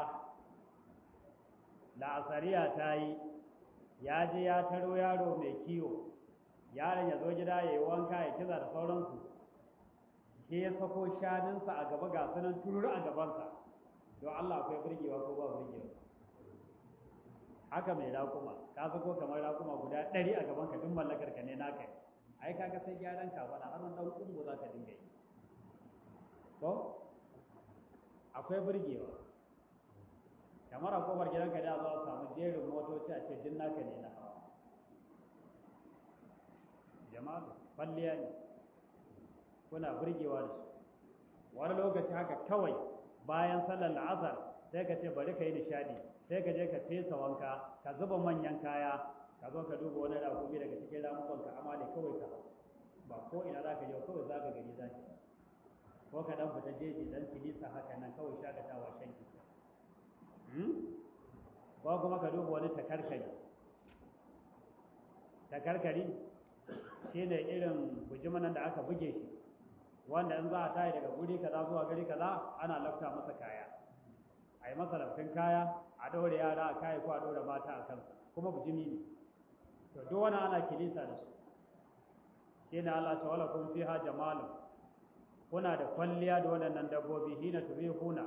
la'asariya ta yi ya je ya taro yaro mai kiwo yaron ya zo gida ya yi wanka ya kiza da sauransu ke ya sako shanunsa a gaba ga sunan tururu a gabansa don Allah akwai burgewa ko ba burgewa haka mai rakuma ka sako kamar rakuma guda ɗari a gaban ka duk mallakar ka ne naka ai kaga sai gyaran ka faɗa har dan kungo za ka dinga yi ko akwai burgewa kamar a kofar gidanka da za a samu jerin motoci a ce din naka ne na hawa jama'a kwalliya ne kuna burgewa da su wani lokaci haka kawai bayan sallar la'asar sai ka ce bari ka yi nishadi sai ka je ka fesa wanka ka zuba manyan kaya ka zo ka duba wani rakumi daga cikin ramukan ka amma da kawai ka ba ko ina za ka je kawai za ka gari za ka ko ka dan fita jeji dan kilisa haka nan kawai shakatawa shan kisa ko kuma ka duba wani takarkari takarkari shine irin bujimanan da aka buge shi wanda in za a tayi daga guri kaza zuwa gari kaza ana lafta masa kaya a yi masa laftin kaya a ɗaure yara a kaya ko a ɗaure mata a kansa kuma bujimi ne to duk wani ana kilisa da su shi ne Allah ta wala kun fiha jamalu kuna da kwalliya da waɗannan dabbobi hina turihuna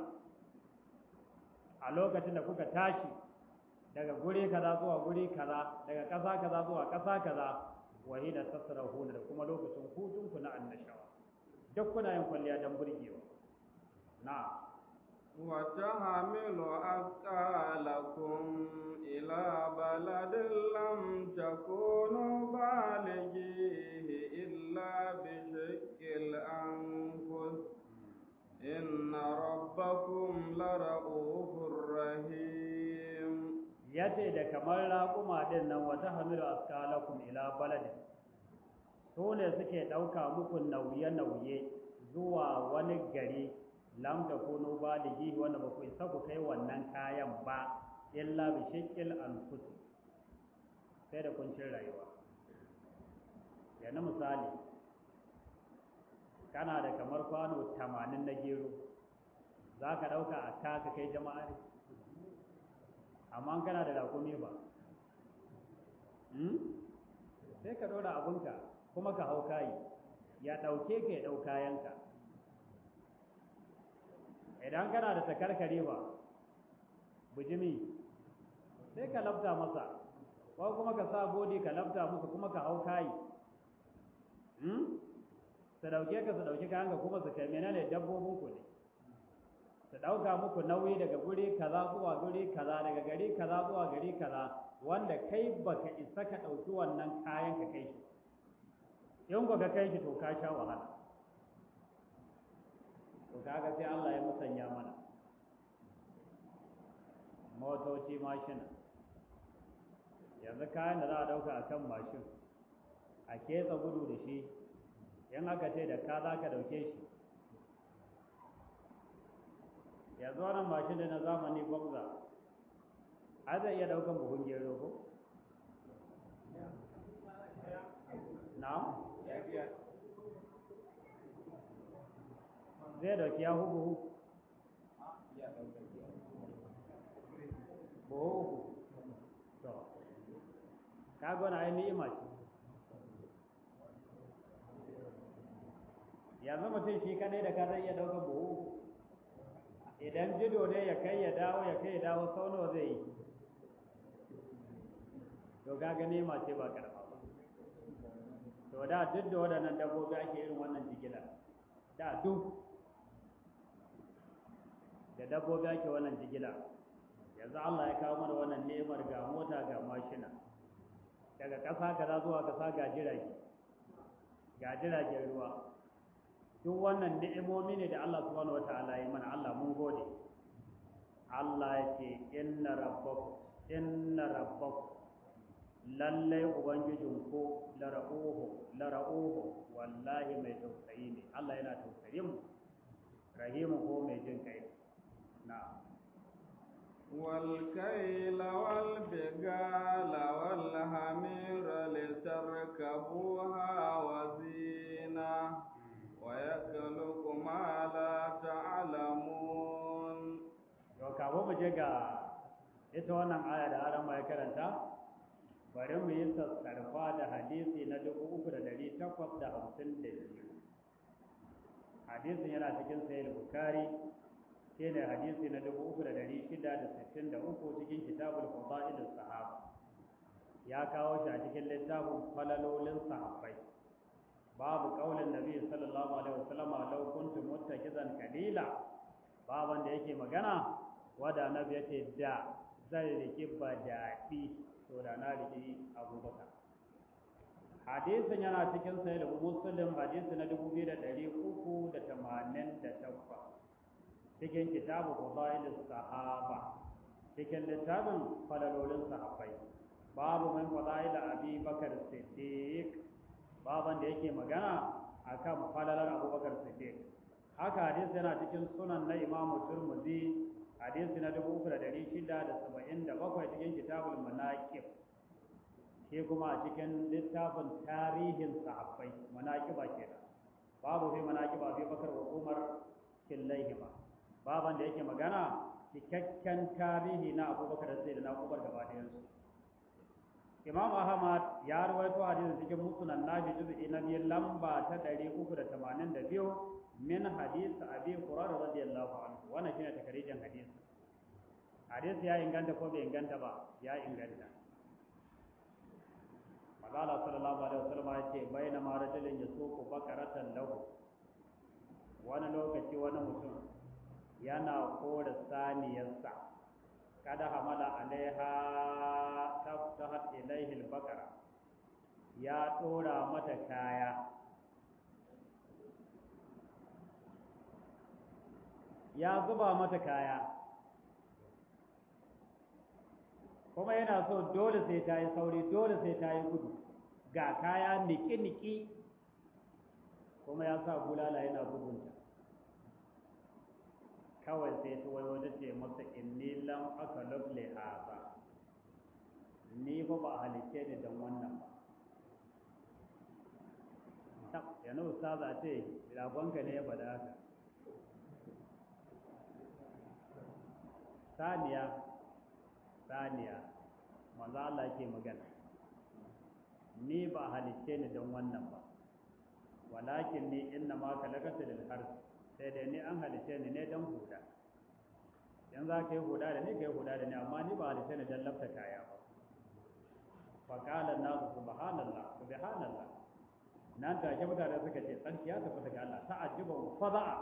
a lokacin da kuka tashi daga guri kaza zuwa guri kaza daga ƙasa kaza zuwa ƙasa kaza wa hina tasrahuna da kuma lokacin hutunku na annashawa duk kuna yin kwalliya don burgewa na وتحمل أثقالكم إلى بلد لم تكونوا بالغيه إلا بشق الأنفس إن ربكم لرؤوف رحيم yace da kamar raƙuma din nan wata hamilu askalakum ila baladin su ne suke ɗauka muku nauye-nauye zuwa wani gari lam da kunu baligi wanda ba ku isa ku kai wannan kayan ba illa bi shakil anfus sai da kuncin rayuwa yanzu misali kana da kamar kwano tamanin na gero za ka ɗauka a ka kai jama'a ne amma kana da rakumi ba sai ka ɗora abinka kuma ka hau kayi ya ɗauke ka ya ɗau kayanka idan kana da takarkare ba bujimi sai ka lafta masa ko kuma ka sa bodi ka lafta musu kuma ka hau kayi su ɗauke ka su ɗauki kayanka kuma su kai menene dabbobin ku ne su ɗauka muku nauyi daga guri kaza zuwa guri kaza daga gari kaza zuwa gari kaza wanda kai baka isa ka ɗauki wannan kayan ka kai shi in ka kai shi to ka sha wahala to kaga sai Allah ya musanya mana motoci mashina yanzu kayan da za a ɗauka a kan mashin a ketsa gudu da shi in aka ce da ka za ka ɗauke shi yanzu wannan mashin da na zamani gwamza a zai iya ɗaukan buhun gero ko? na'am? zai dauki ya buhu buhu uku to kaga wani ai ni'ima ce yanzu mutum shi kadai da ka zai iya ɗaukar buhu uku idan jido ne ya kai ya dawo ya kai ya dawo sau nawa zai yi to gaga nema ce ba karfa ba to da duk da waɗannan dabbobi ake irin wannan jigila da duk da dabbobi ake wannan jigila yanzu Allah ya kawo mana wannan nemar ga mota ga mashina daga ƙasa kaza zuwa ƙasa ga jirage ga jiragen ruwa duk wannan ni'imomi ne da Allah subhanahu wata'ala ya mana Allah mun gode Allah ya ce inna rabbakum inna rabbakum lallai ubangijin ko la ra'uhu la ra'uhu wallahi mai tausayi ne Allah yana tausayin mu rahimu ko mai jin kai na والكيل والبغال والحمير لتركبوها وزينة ويخلق ما لا تعلمون to kafin mu je ga ita wannan aya da aran ya karanta bari mu yi sassarfa da hadisi na dubu uku da dari takwas da hamsin da biyu hadisin yana cikin sahih bukari shi ne hadisi na dubu uku da dari shida da sittin da uku cikin kitabul fadailus sahaba ya kawo shi a cikin littafin falalolin sahabbai babu kaulin nabi sallallahu alaihi wasallam law kuntum muttakizan kalila baban da yake magana wada nabi yace da zan riki badaɗi to da na riki abubakar hadisin yana cikin sahih muslim hadisi na 2388 cikin kitabu fadailus sahaba cikin littafin falalolin sahabbai babu min fadail abi bakar siddiq baban da yake magana akan falalar abubakar siddiq haka hadisi yana cikin sunan na imamu turmuzi hadisi na dubu uku da dari shida da saba'in da bakwai cikin kitabul manaqib shi kuma a cikin littafin tarihin sahabbai manaqiba kenan babu fi manaqiba fi bakar wa umar killaihima baban da yake magana cikakken tarihi na abubakar sai da na umar gaba ɗayansu imam ahmad ya rawaito hadisin cikin musnad nabi juz'i na biyu lamba ta ɗari uku da tamanin da biyu min hadis abi hurairah radiyallahu anhu wannan shine takarijin hadisi hadisi ya inganta ko bai inganta ba ya inganta magana sallallahu alaihi wasallam ya ce bayna ma rajulin yasuqu bakaratan lahu wani lokaci wani mutum yana kora saniyarsa kada hamala alaiha taftahat ilaihi albaqara ya dora mata kaya ya zuba mata kaya kuma yana so dole sai ta yi sauri dole sai ta yi gudu ga kaya niki-niki kuma ya sa bulala yana bugunta kawai sai ta wai wata ce masa inni lam aka lafle haza ni fa ba halice ni don wannan ba yana ustaza ce ragonka ne ya faɗa haka saniya saniya manzo Allah yake magana ni ba halicce ni don wannan ba walakin ni inna ma kalakata lil harf sai dai ni an halicce ni ne don huda in za ka yi huda da ni ka yi huda da ni amma ni ba halicce ni don lafta kaya ba fa qala an-nas subhanallah subhanallah nan take mutane suka ce tsarki ya tafi daga Allah ta'ajjuba wa fada'a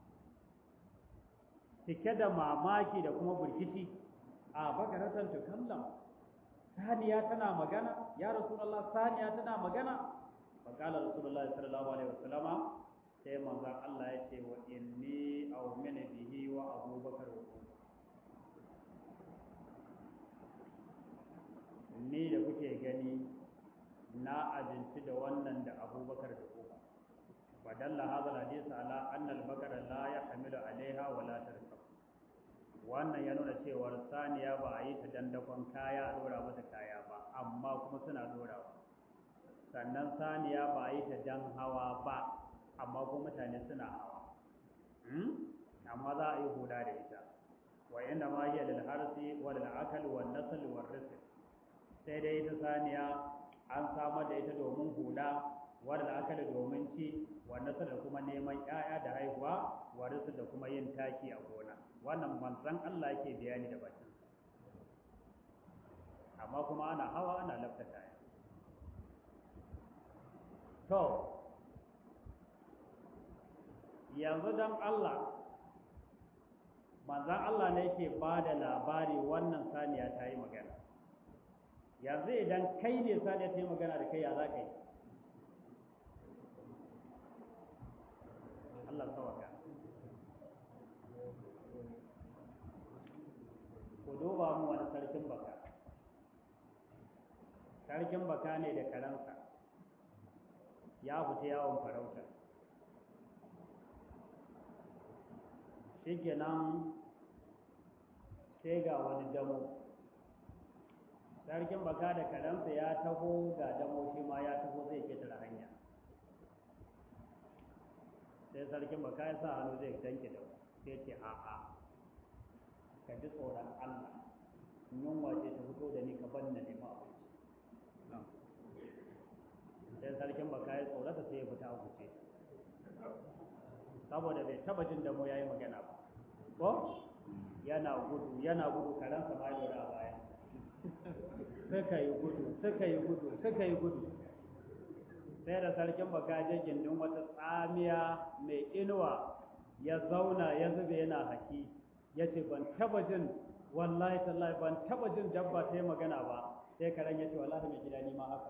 cike da mamaki da kuma burkici a bakaratan tukallam saniya tana magana ya rasulullah saniya tana magana faqala rasulullah sallallahu alaihi wasallama sai manzon Allah ya ce wa inni aumina bihi wa abubakar wa ni da kuke gani na abinci da wannan da abubakar da umar fadalla hadha alhadith ala anna al-bakara la yahmilu alaiha wa la tarkab wannan ya nuna cewar saniya ba a yi ta dandakon kaya a dora mata kaya ba amma kuma suna dorawa sannan saniya ba a yi ta dan hawa ba amma kuma mutane suna hawa amma za a yi huda da ita wa inda ma hiya lil harsi wa lil akal wa nasl wa rizq sai dai ita saniya an samar da ita domin huda wa lil akal domin ci wa nasl da kuma neman 'ya'ya da haihuwa wa rizq da kuma yin taki a gona wannan manzon Allah yake bayani da bakin amma kuma ana hawa ana lafta kaya to yanzu dan Allah manzon Allah ne yake ba da labari wannan saniya ta yi magana yanzu idan kai ne saniya ta yi magana da kai ya za ka yi Allah sawaka ku duba mu wani sarkin baka sarkin baka ne da karansa ya fita yawon farauta shi kenan sai ga wani damo sarkin baka da karansa ya taho ga damo shi ma ya taho zai ketare hanya sai sarkin baka ya sa hannu zai danke da sai ce a'a ka ji tsoron Allah yunwa ce ta fito da ni ka ban na nema abinci sai sarkin baka ya tsorata sai ya fita a guje saboda bai taba jin damo ya yi magana ba ko yana gudu yana gudu karansa ma ya a baya suka yi gudu suka yi gudu suka yi gudu sai da sarkin baka je gindin wata tsamiya mai inuwa ya zauna ya zube yana haki ya ce ban taba jin wallahi tallahi ban taba jin dabba ta yi magana ba sai karen ya ce wallahi mai gida ni ma haka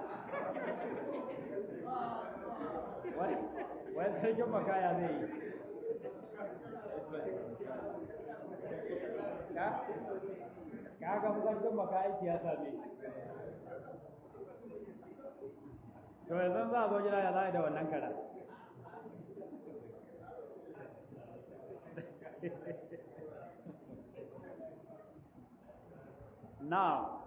wai sarkin baka ya zai yi ka ga sarkin baka aiki ya same to yanzu za a zo gida ya za da wannan kara now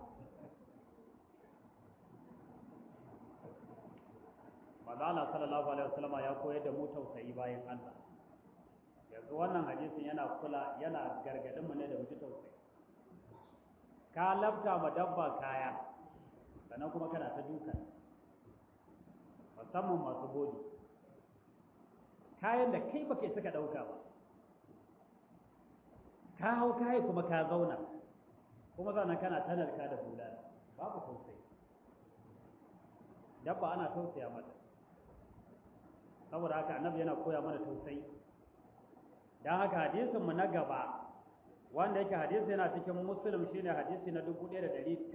Mazala sallallahu alaihi wasallam ya koyar da mu tausayi bayan Allah yanzu wannan hadisin yana kula yana gargadin mu ne da mutu tausayi ka labta ma dabba kaya sannan kuma kana ta duka musamman masu bodi kayan da kai baka suka dauka ba ka hau kayi kuma ka zauna kuma sannan kana tanarka da bulala babu tausayi dabba ana tausaya mata saboda haka annabi yana koya mana tausayi dan haka hadisin mu na gaba wanda yake hadisi yana cikin muslim shine hadisi na 1926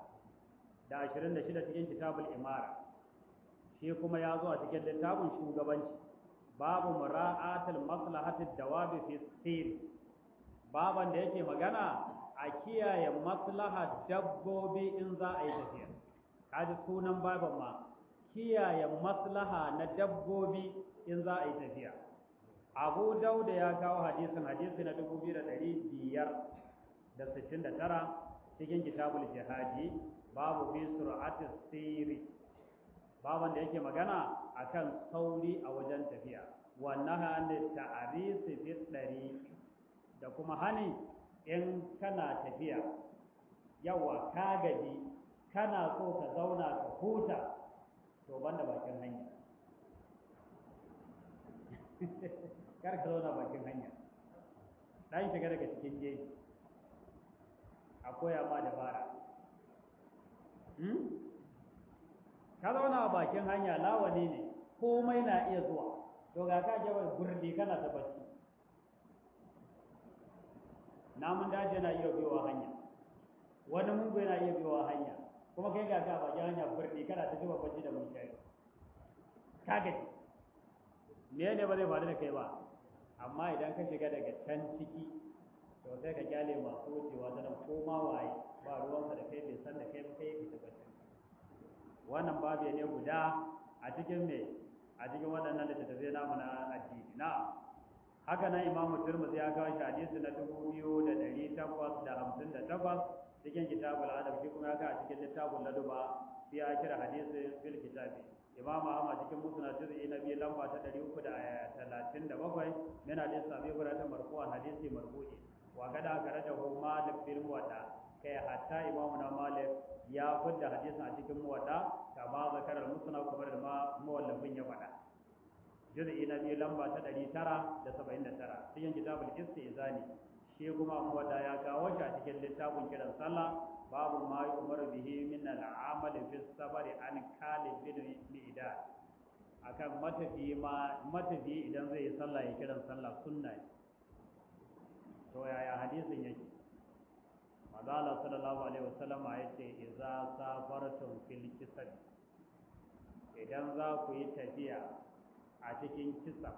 cikin kitabul imara shi kuma ya zo a cikin littafin shugabanci babu mura'atul maslahatid dawabi fi sir baban da yake magana a kiyaye maslahar dabbobi in za a yi tafiya kaji sunan baban ma kiyaye maslaha na dabbobi in za a yi tafiya abu dauda ya kawo hadisin hadisi na dubu biyu da ɗari biyar da sittin da tara cikin kitabul jihadi babu fi sur'ati siri baban da yake magana akan sauri a wajen tafiya wannan hannun ta'arisi fi ɗari da kuma hani in kana tafiya yawa ka gaji kana so ka zauna ka huta to banda bakin hanya kar ka zauna bakin hanya dan shiga daga cikin jeji a koya ma dabara ka zauna a bakin hanya lawani ne komai na iya zuwa to ga ka jawa gurdi kana ta bacci namun daji yana iya biyowa hanya wani mungu yana iya biyowa hanya kuma kai ga ka bakin hanya burdi kana ta jiwa bacci da mun shayi ka gaji me ne ba zai faru da kai ba amma idan ka shiga daga can ciki to sai ka kyale masu wucewa ta nan ko ma waye ba ruwansa da kai bai san da kai ba kai fita bacci wannan babu ne guda a cikin me a cikin waɗannan littattafai namu na addini na haka nan imamu turmuzi ya kawo shi hadisi na dubu biyu da ɗari takwas da hamsin da takwas cikin kitabul adab shi kuma ya kawo cikin littafin laduba sai ya kira hadisi fil kitabi imam ahmad cikin musnad juz'i na biyu lamba ta ɗari uku da talatin da bakwai yana da sabi gura ta marfu'an hadisi marfu'i wa kada aka rada hu malik fil muwatta kai hatta imamu na malik ya fidda hadisin a cikin muwatta kama zakarar musnad kamar da ma mawallafin ya faɗa juz'i na biyu lamba ta ɗari tara da saba'in da tara cikin kitabul istizani shi kuma muwatta ya kawo shi a cikin littafin kiran sallah babu ma yi umaru bihi min al'amal fi sabari an kalib bin mi'dad akan matafi ma matafi idan zai yi sallah ya kiran sallah sunna ne to yaya hadisin yake Mazala sallallahu alaihi wasallam ya ce idza safartum fil kisab idan za ku yi tafiya a cikin kisa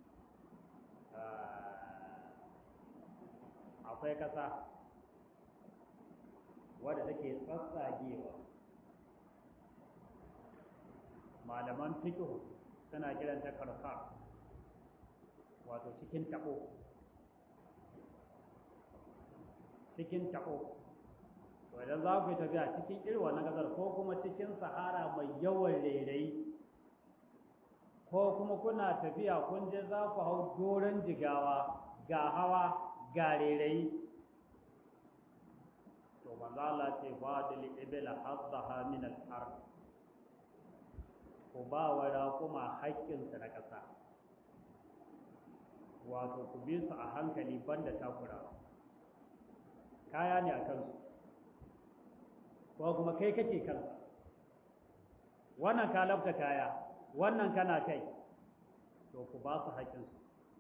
akwai kasa wadda take tsatsagewa malaman fiqh suna kiranta karkar wato cikin tabo cikin taɓo to idan za ku yi tafiya cikin irin wannan ƙasar ko kuma cikin sahara mai yawan rairayi ko kuma kuna tafiya kun je za ku hau doron jigawa ga hawa ga rairayi to manzo Allah ce fadil ibla haddaha min al-ard ku ba wa raƙuma haƙƙinsu na ƙasa wato ku bi su a hankali banda takura kaya ne a kansu ko kuma kai kake kansa wannan ka lafta kaya wannan kana kai to ku ba su haƙƙinsu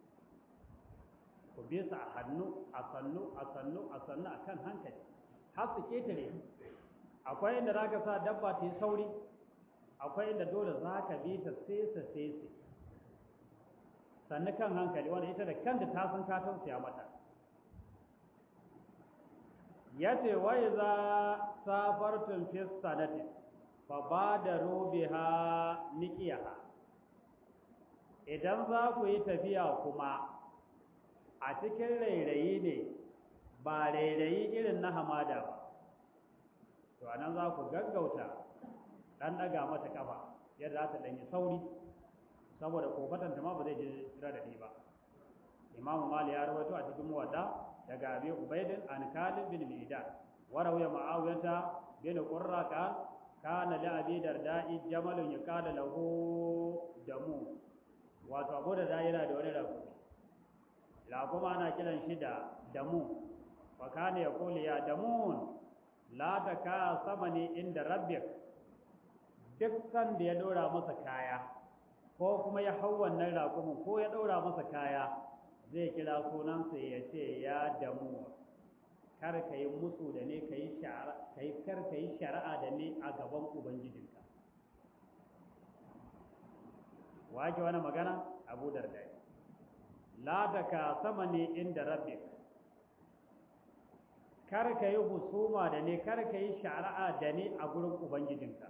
ku bi su a hannu a sannu a sannu a sannu a kan hankali har su ketare akwai inda za ka sa dabba ta yi sauri akwai inda dole za ka bi ta sesa sese sannu kan hankali wanda ita da kanta ta san ka tausaya mata ya ce wai za safartun fi sanati fa ba da rubiha niqiyaha idan za ku yi tafiya kuma a cikin rairayi ne ba rairayi irin na hamada ba to anan za ku gaggauta dan daga mata kafa yadda za ta danyi sauri saboda kofatanta ma ba zai je radadi ba imamu mali ya rawaito a cikin muwadda daga abi ubaidin an kalib bin midan wa rawiya ma'awiyata bin qurra ka kana li abi darda'i jamalun yaqala lahu damu wato abu da yana da wani rakumi rakuma ana kiran shi da damu wa kana yaqulu ya damun la taka samani inda rabbik duk san da ya dora masa kaya ko kuma ya hau wannan rakumin ko ya daura masa kaya zai kira sunansa ya ce ya damu kar ka yi musu da ne ka yi kar ka yi shari'a da ne a gaban ubangijinka wake wani magana abu dardai la da ka sama ne inda rabbik kar ka yi husuma da ne kar ka yi shari'a da ne a gurin ubangijinka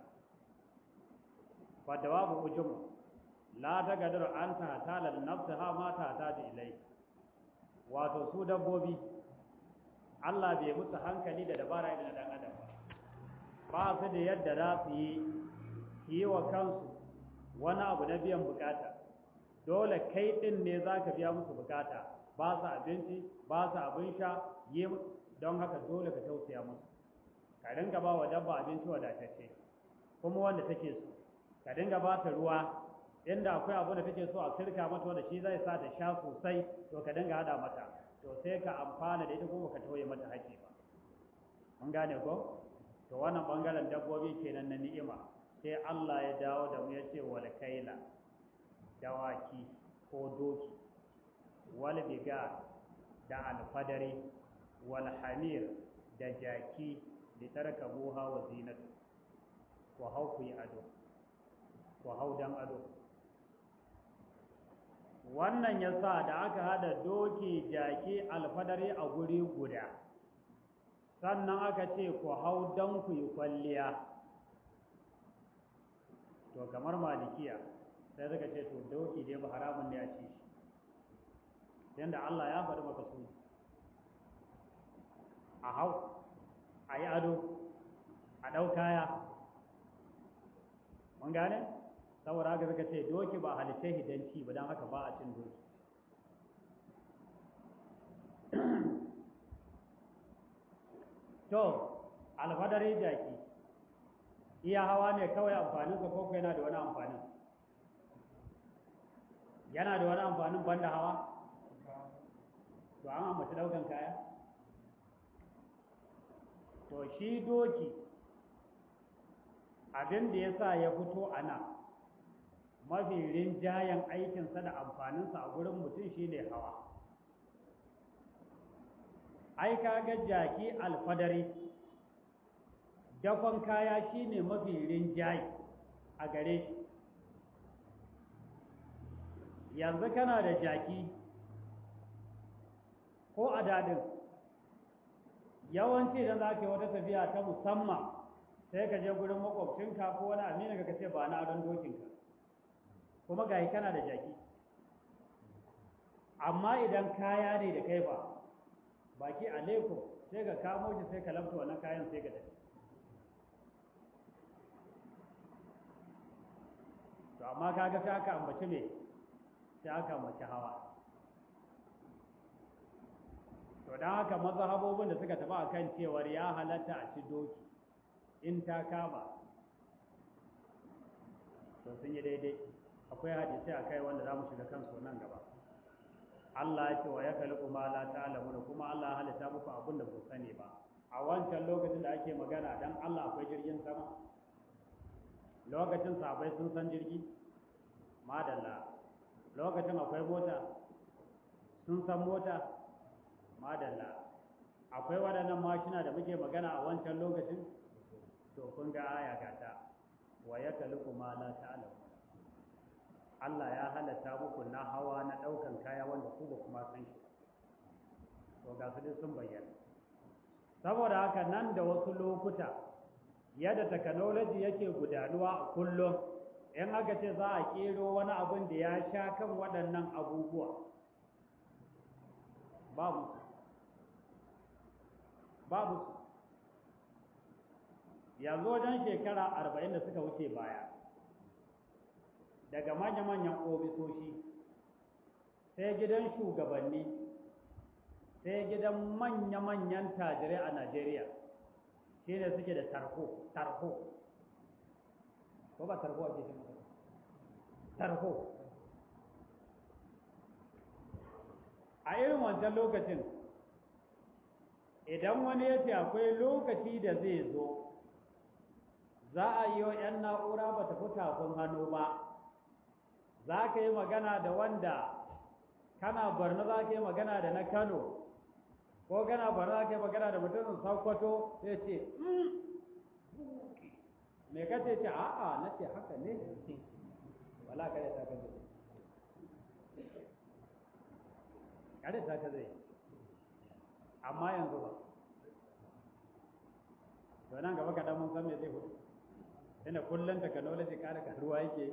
wadda babu ujumu la ta gadar an ta talar nafsa ha ma ta ta da ilai wato su dabbobi Allah bai musu hankali da dabara irin dan adam ba su da yadda za su yi yi wa kansu wani abu na biyan bukata dole kai din ne za ka biya musu bukata ba su abinci ba su abin sha yi don haka dole ka tausaya musu ka dinga ba wa dabba abinci wadatacce kuma wanda take so ka dinga ba ta ruwa inda akwai abu da take so a sirka mata wanda shi zai sa ta sha sosai to ka dinga hada mata to sai ka amfana da ita kuma ka tauye mata haƙƙi ba mun gane ko to wannan bangaren dabbobi kenan na ni'ima sai Allah ya dawo da mu ya ce wal kaila dawaki ko doki wal biga da alfadari wal hamir da jaki da tarkabuha wa zinatu ku hau ku yi ado ku hau dan ado wannan ya sa da aka hada doki jaki alfadari a guri guda sannan aka ce ku hau don ku yi kwalliya to kamar malikiya sai suka ce to doki dai ba haramun ne a ci shi yadda Allah ya faɗi maka su a hau a yi ado a ɗau kaya mun gane? saboda haka suka ce doki ba halittai hidanci ba don haka ba a cin doki to alfadari jaki iya hawa ne kawai amfaninsa ko yana da wani amfanin yana da wani amfanin banda hawa to an amince daukan kaya to shi doki abin da ya sa ya fito a nan mafi rinjayen aikinsa da amfaninsa a gurin mutum shi ne hawa ai kaga jaki alfadari dafan kaya shi ne mafi rinjaye a gare shi yanzu kana da jaki ko a dadin yawanci idan za ka yi wata tafiya ta musamman sai ka je gurin makwabcinka ko wani amina ka ce ba na adon dokinka kuma ga kana da jaki amma idan kaya ne da kai ba baki alaikum sai ka kamo shi sai ka lamta wannan kayan sai ka tafi to amma kaga sai aka ambaci me sai aka ambaci hawa to don haka mazhabobin da suka tafi akan cewar ya halatta a ci doki in ta kama to sun yi daidai akwai hadisai a kai wanda za mu shiga kansu nan gaba Allah ya ce wa ya kalli ma la ta'lamu da kuma Allah ya halitta muku abin da ku sani ba a wancan lokacin da ake magana dan Allah akwai jirgin sama lokacin sabai sun san jirgi madalla lokacin akwai mota sun san mota madalla akwai waɗannan mashina da muke magana a wancan lokacin to kun ga aya gata wa ya kaliku ma la ta'lamu Allah ya halatta muku na hawa na ɗaukan kaya wanda ku ba kuma san shi to ga su dai sun bayyana saboda haka nan da wasu lokuta yadda technology yake gudanuwa a kullum in aka ce za a kero wani abin da ya sha kan waɗannan abubuwa babu su babu su yanzu wajen shekara arba'in da suka wuce baya daga manya-manyan ofisoshi sai gidan shugabanni sai gidan manya-manyan tajirai a najeriya shi ne suke da tarho tarho ko ba tarho a cikin tarho a irin wancan lokacin idan wani ya ce akwai lokaci da zai zo za a yi wa 'yan na'ura ba ta fi tafin hannu ba za ka yi magana da wanda kana barna za ka yi magana da na kano ko kana barna za ka yi magana da mutumin sakwato sai ce me ka ce ce a'a na ce haka ne wala kada ta kaza kada ta kaza amma yanzu ba to nan gaba kaɗan mun san me zai hudu tunda kullum technology ƙara karuwa yake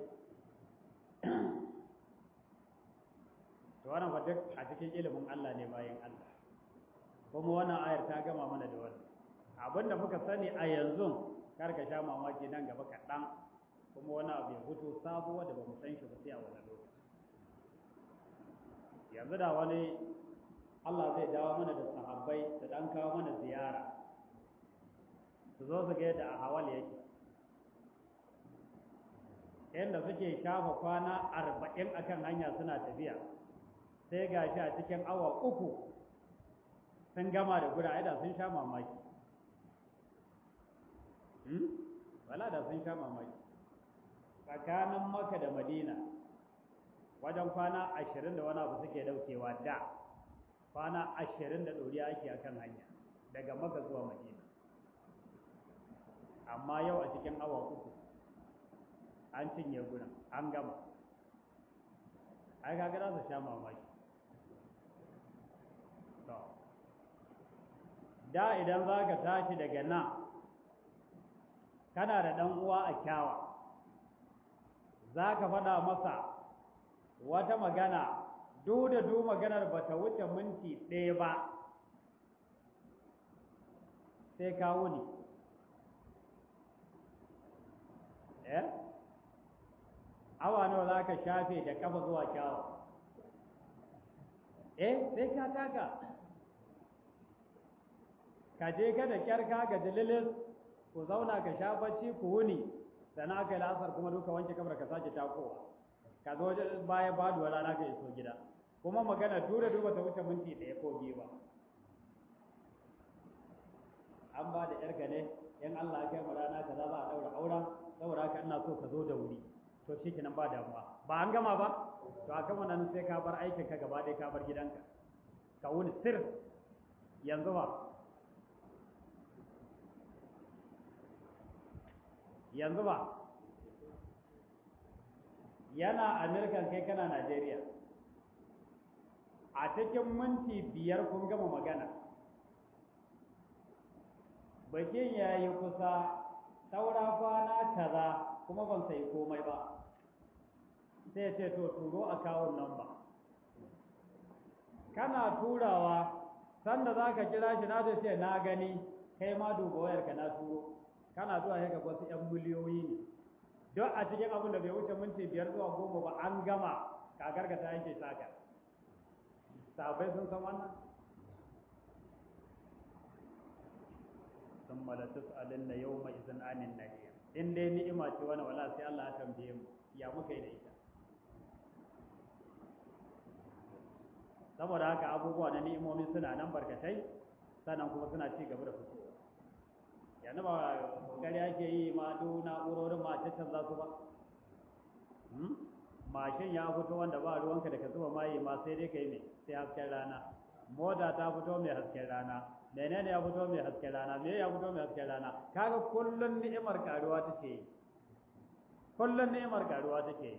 to wannan fa duk a cikin ilimin Allah ne bayan Allah kuma wannan ayar ta gama mana da wannan abinda muka sani a yanzu kar ka sha mamaki nan gaba kaɗan kuma wani abu ya fito sabuwa da ba mu san shi ba sai a wannan lokaci yanzu da wani Allah zai dawo mana da sahabbai da dan kawo mana ziyara su zo su ga yadda a hawal yake yadda suke shafa kwana arba'in akan hanya suna tafiya sai ga shi a cikin awa uku sun gama da guda da sun sha mamaki wala da sun sha mamaki tsakanin maka da madina wajen kwana ashirin da wani abu suke daukewa da kwana ashirin da ɗoriya ake akan hanya daga maka zuwa madina amma yau a cikin awa uku an cinye gudan an gama ai kaga za su sha mamaki to da idan za ka tashi daga nan kana da ɗan uwa a kyawa za ka faɗa masa wata magana duk da duk maganar ba ta wuce minti ɗaya ba sai ka wuni eh awa nawa za ka shafe da kafa zuwa kyawa eh sai ka taka ka je ka da kyar ka ga dalilis ku zauna ka sha bacci ku wuni sannan aka yi la'asar kuma duka wanke kamar ka sake takowa ka zo baya baduwa rana ka iso gida kuma magana tura duba ta wuce minti ɗaya ko biyu ba an ba da yarka ne in Allah ya kai mu rana kaza za a daura auren saboda haka ina so ka zo da wuri to shi kenan ba damuwa ba an gama ba to a kan wannan sai ka bar aikin ka gaba ɗaya ka bar gidanka ka wuni sir yanzu ba yanzu ba yana amerikan kai kana najeriya a cikin minti biyar kun gama magana bakin ya yi kusa saura kwana kaza kuma ban sai komai ba sai ce to turo akawun nan ba kana turawa sanda za ka kira shi na zai ce na gani kai ma duba wayarka na turo kana zuwa ya ga wasu 'yan miliyoyi ne don a cikin abin da bai wuce minti biyar zuwa goma ba an gama kakar ka ta yake saka sabai sun san wannan sun malatus alin na yau mai izin anin nahiya in dai ni'ima ce wani wala sai Allah ya tambaye mu ya muka yi da ita saboda haka abubuwa na ni'imomi suna nan barkatai sannan kuma suna ci gaba da fitowa yanzu ba kokari ake yi ma duk na'urorin ma cancan za su ba mashin ya fito wanda ba ruwanka da ka zuba mayi ma sai dai ka yi mai sai hasken rana mota ta fito mai hasken rana menene ya fito mai hasken rana me ya fito mai hasken rana kaga kullun ni'imar karuwa take yi kullun ni'imar karuwa take yi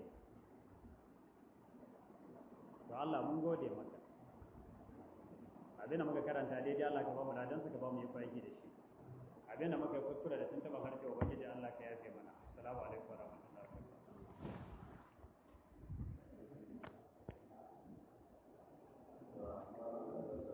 to Allah mun gode maka abin da muka karanta daidai Allah ka ba mu ladan ka ba mu yi aiki da shi abin da muka kuskura da tuntuɓa harshe ubangiji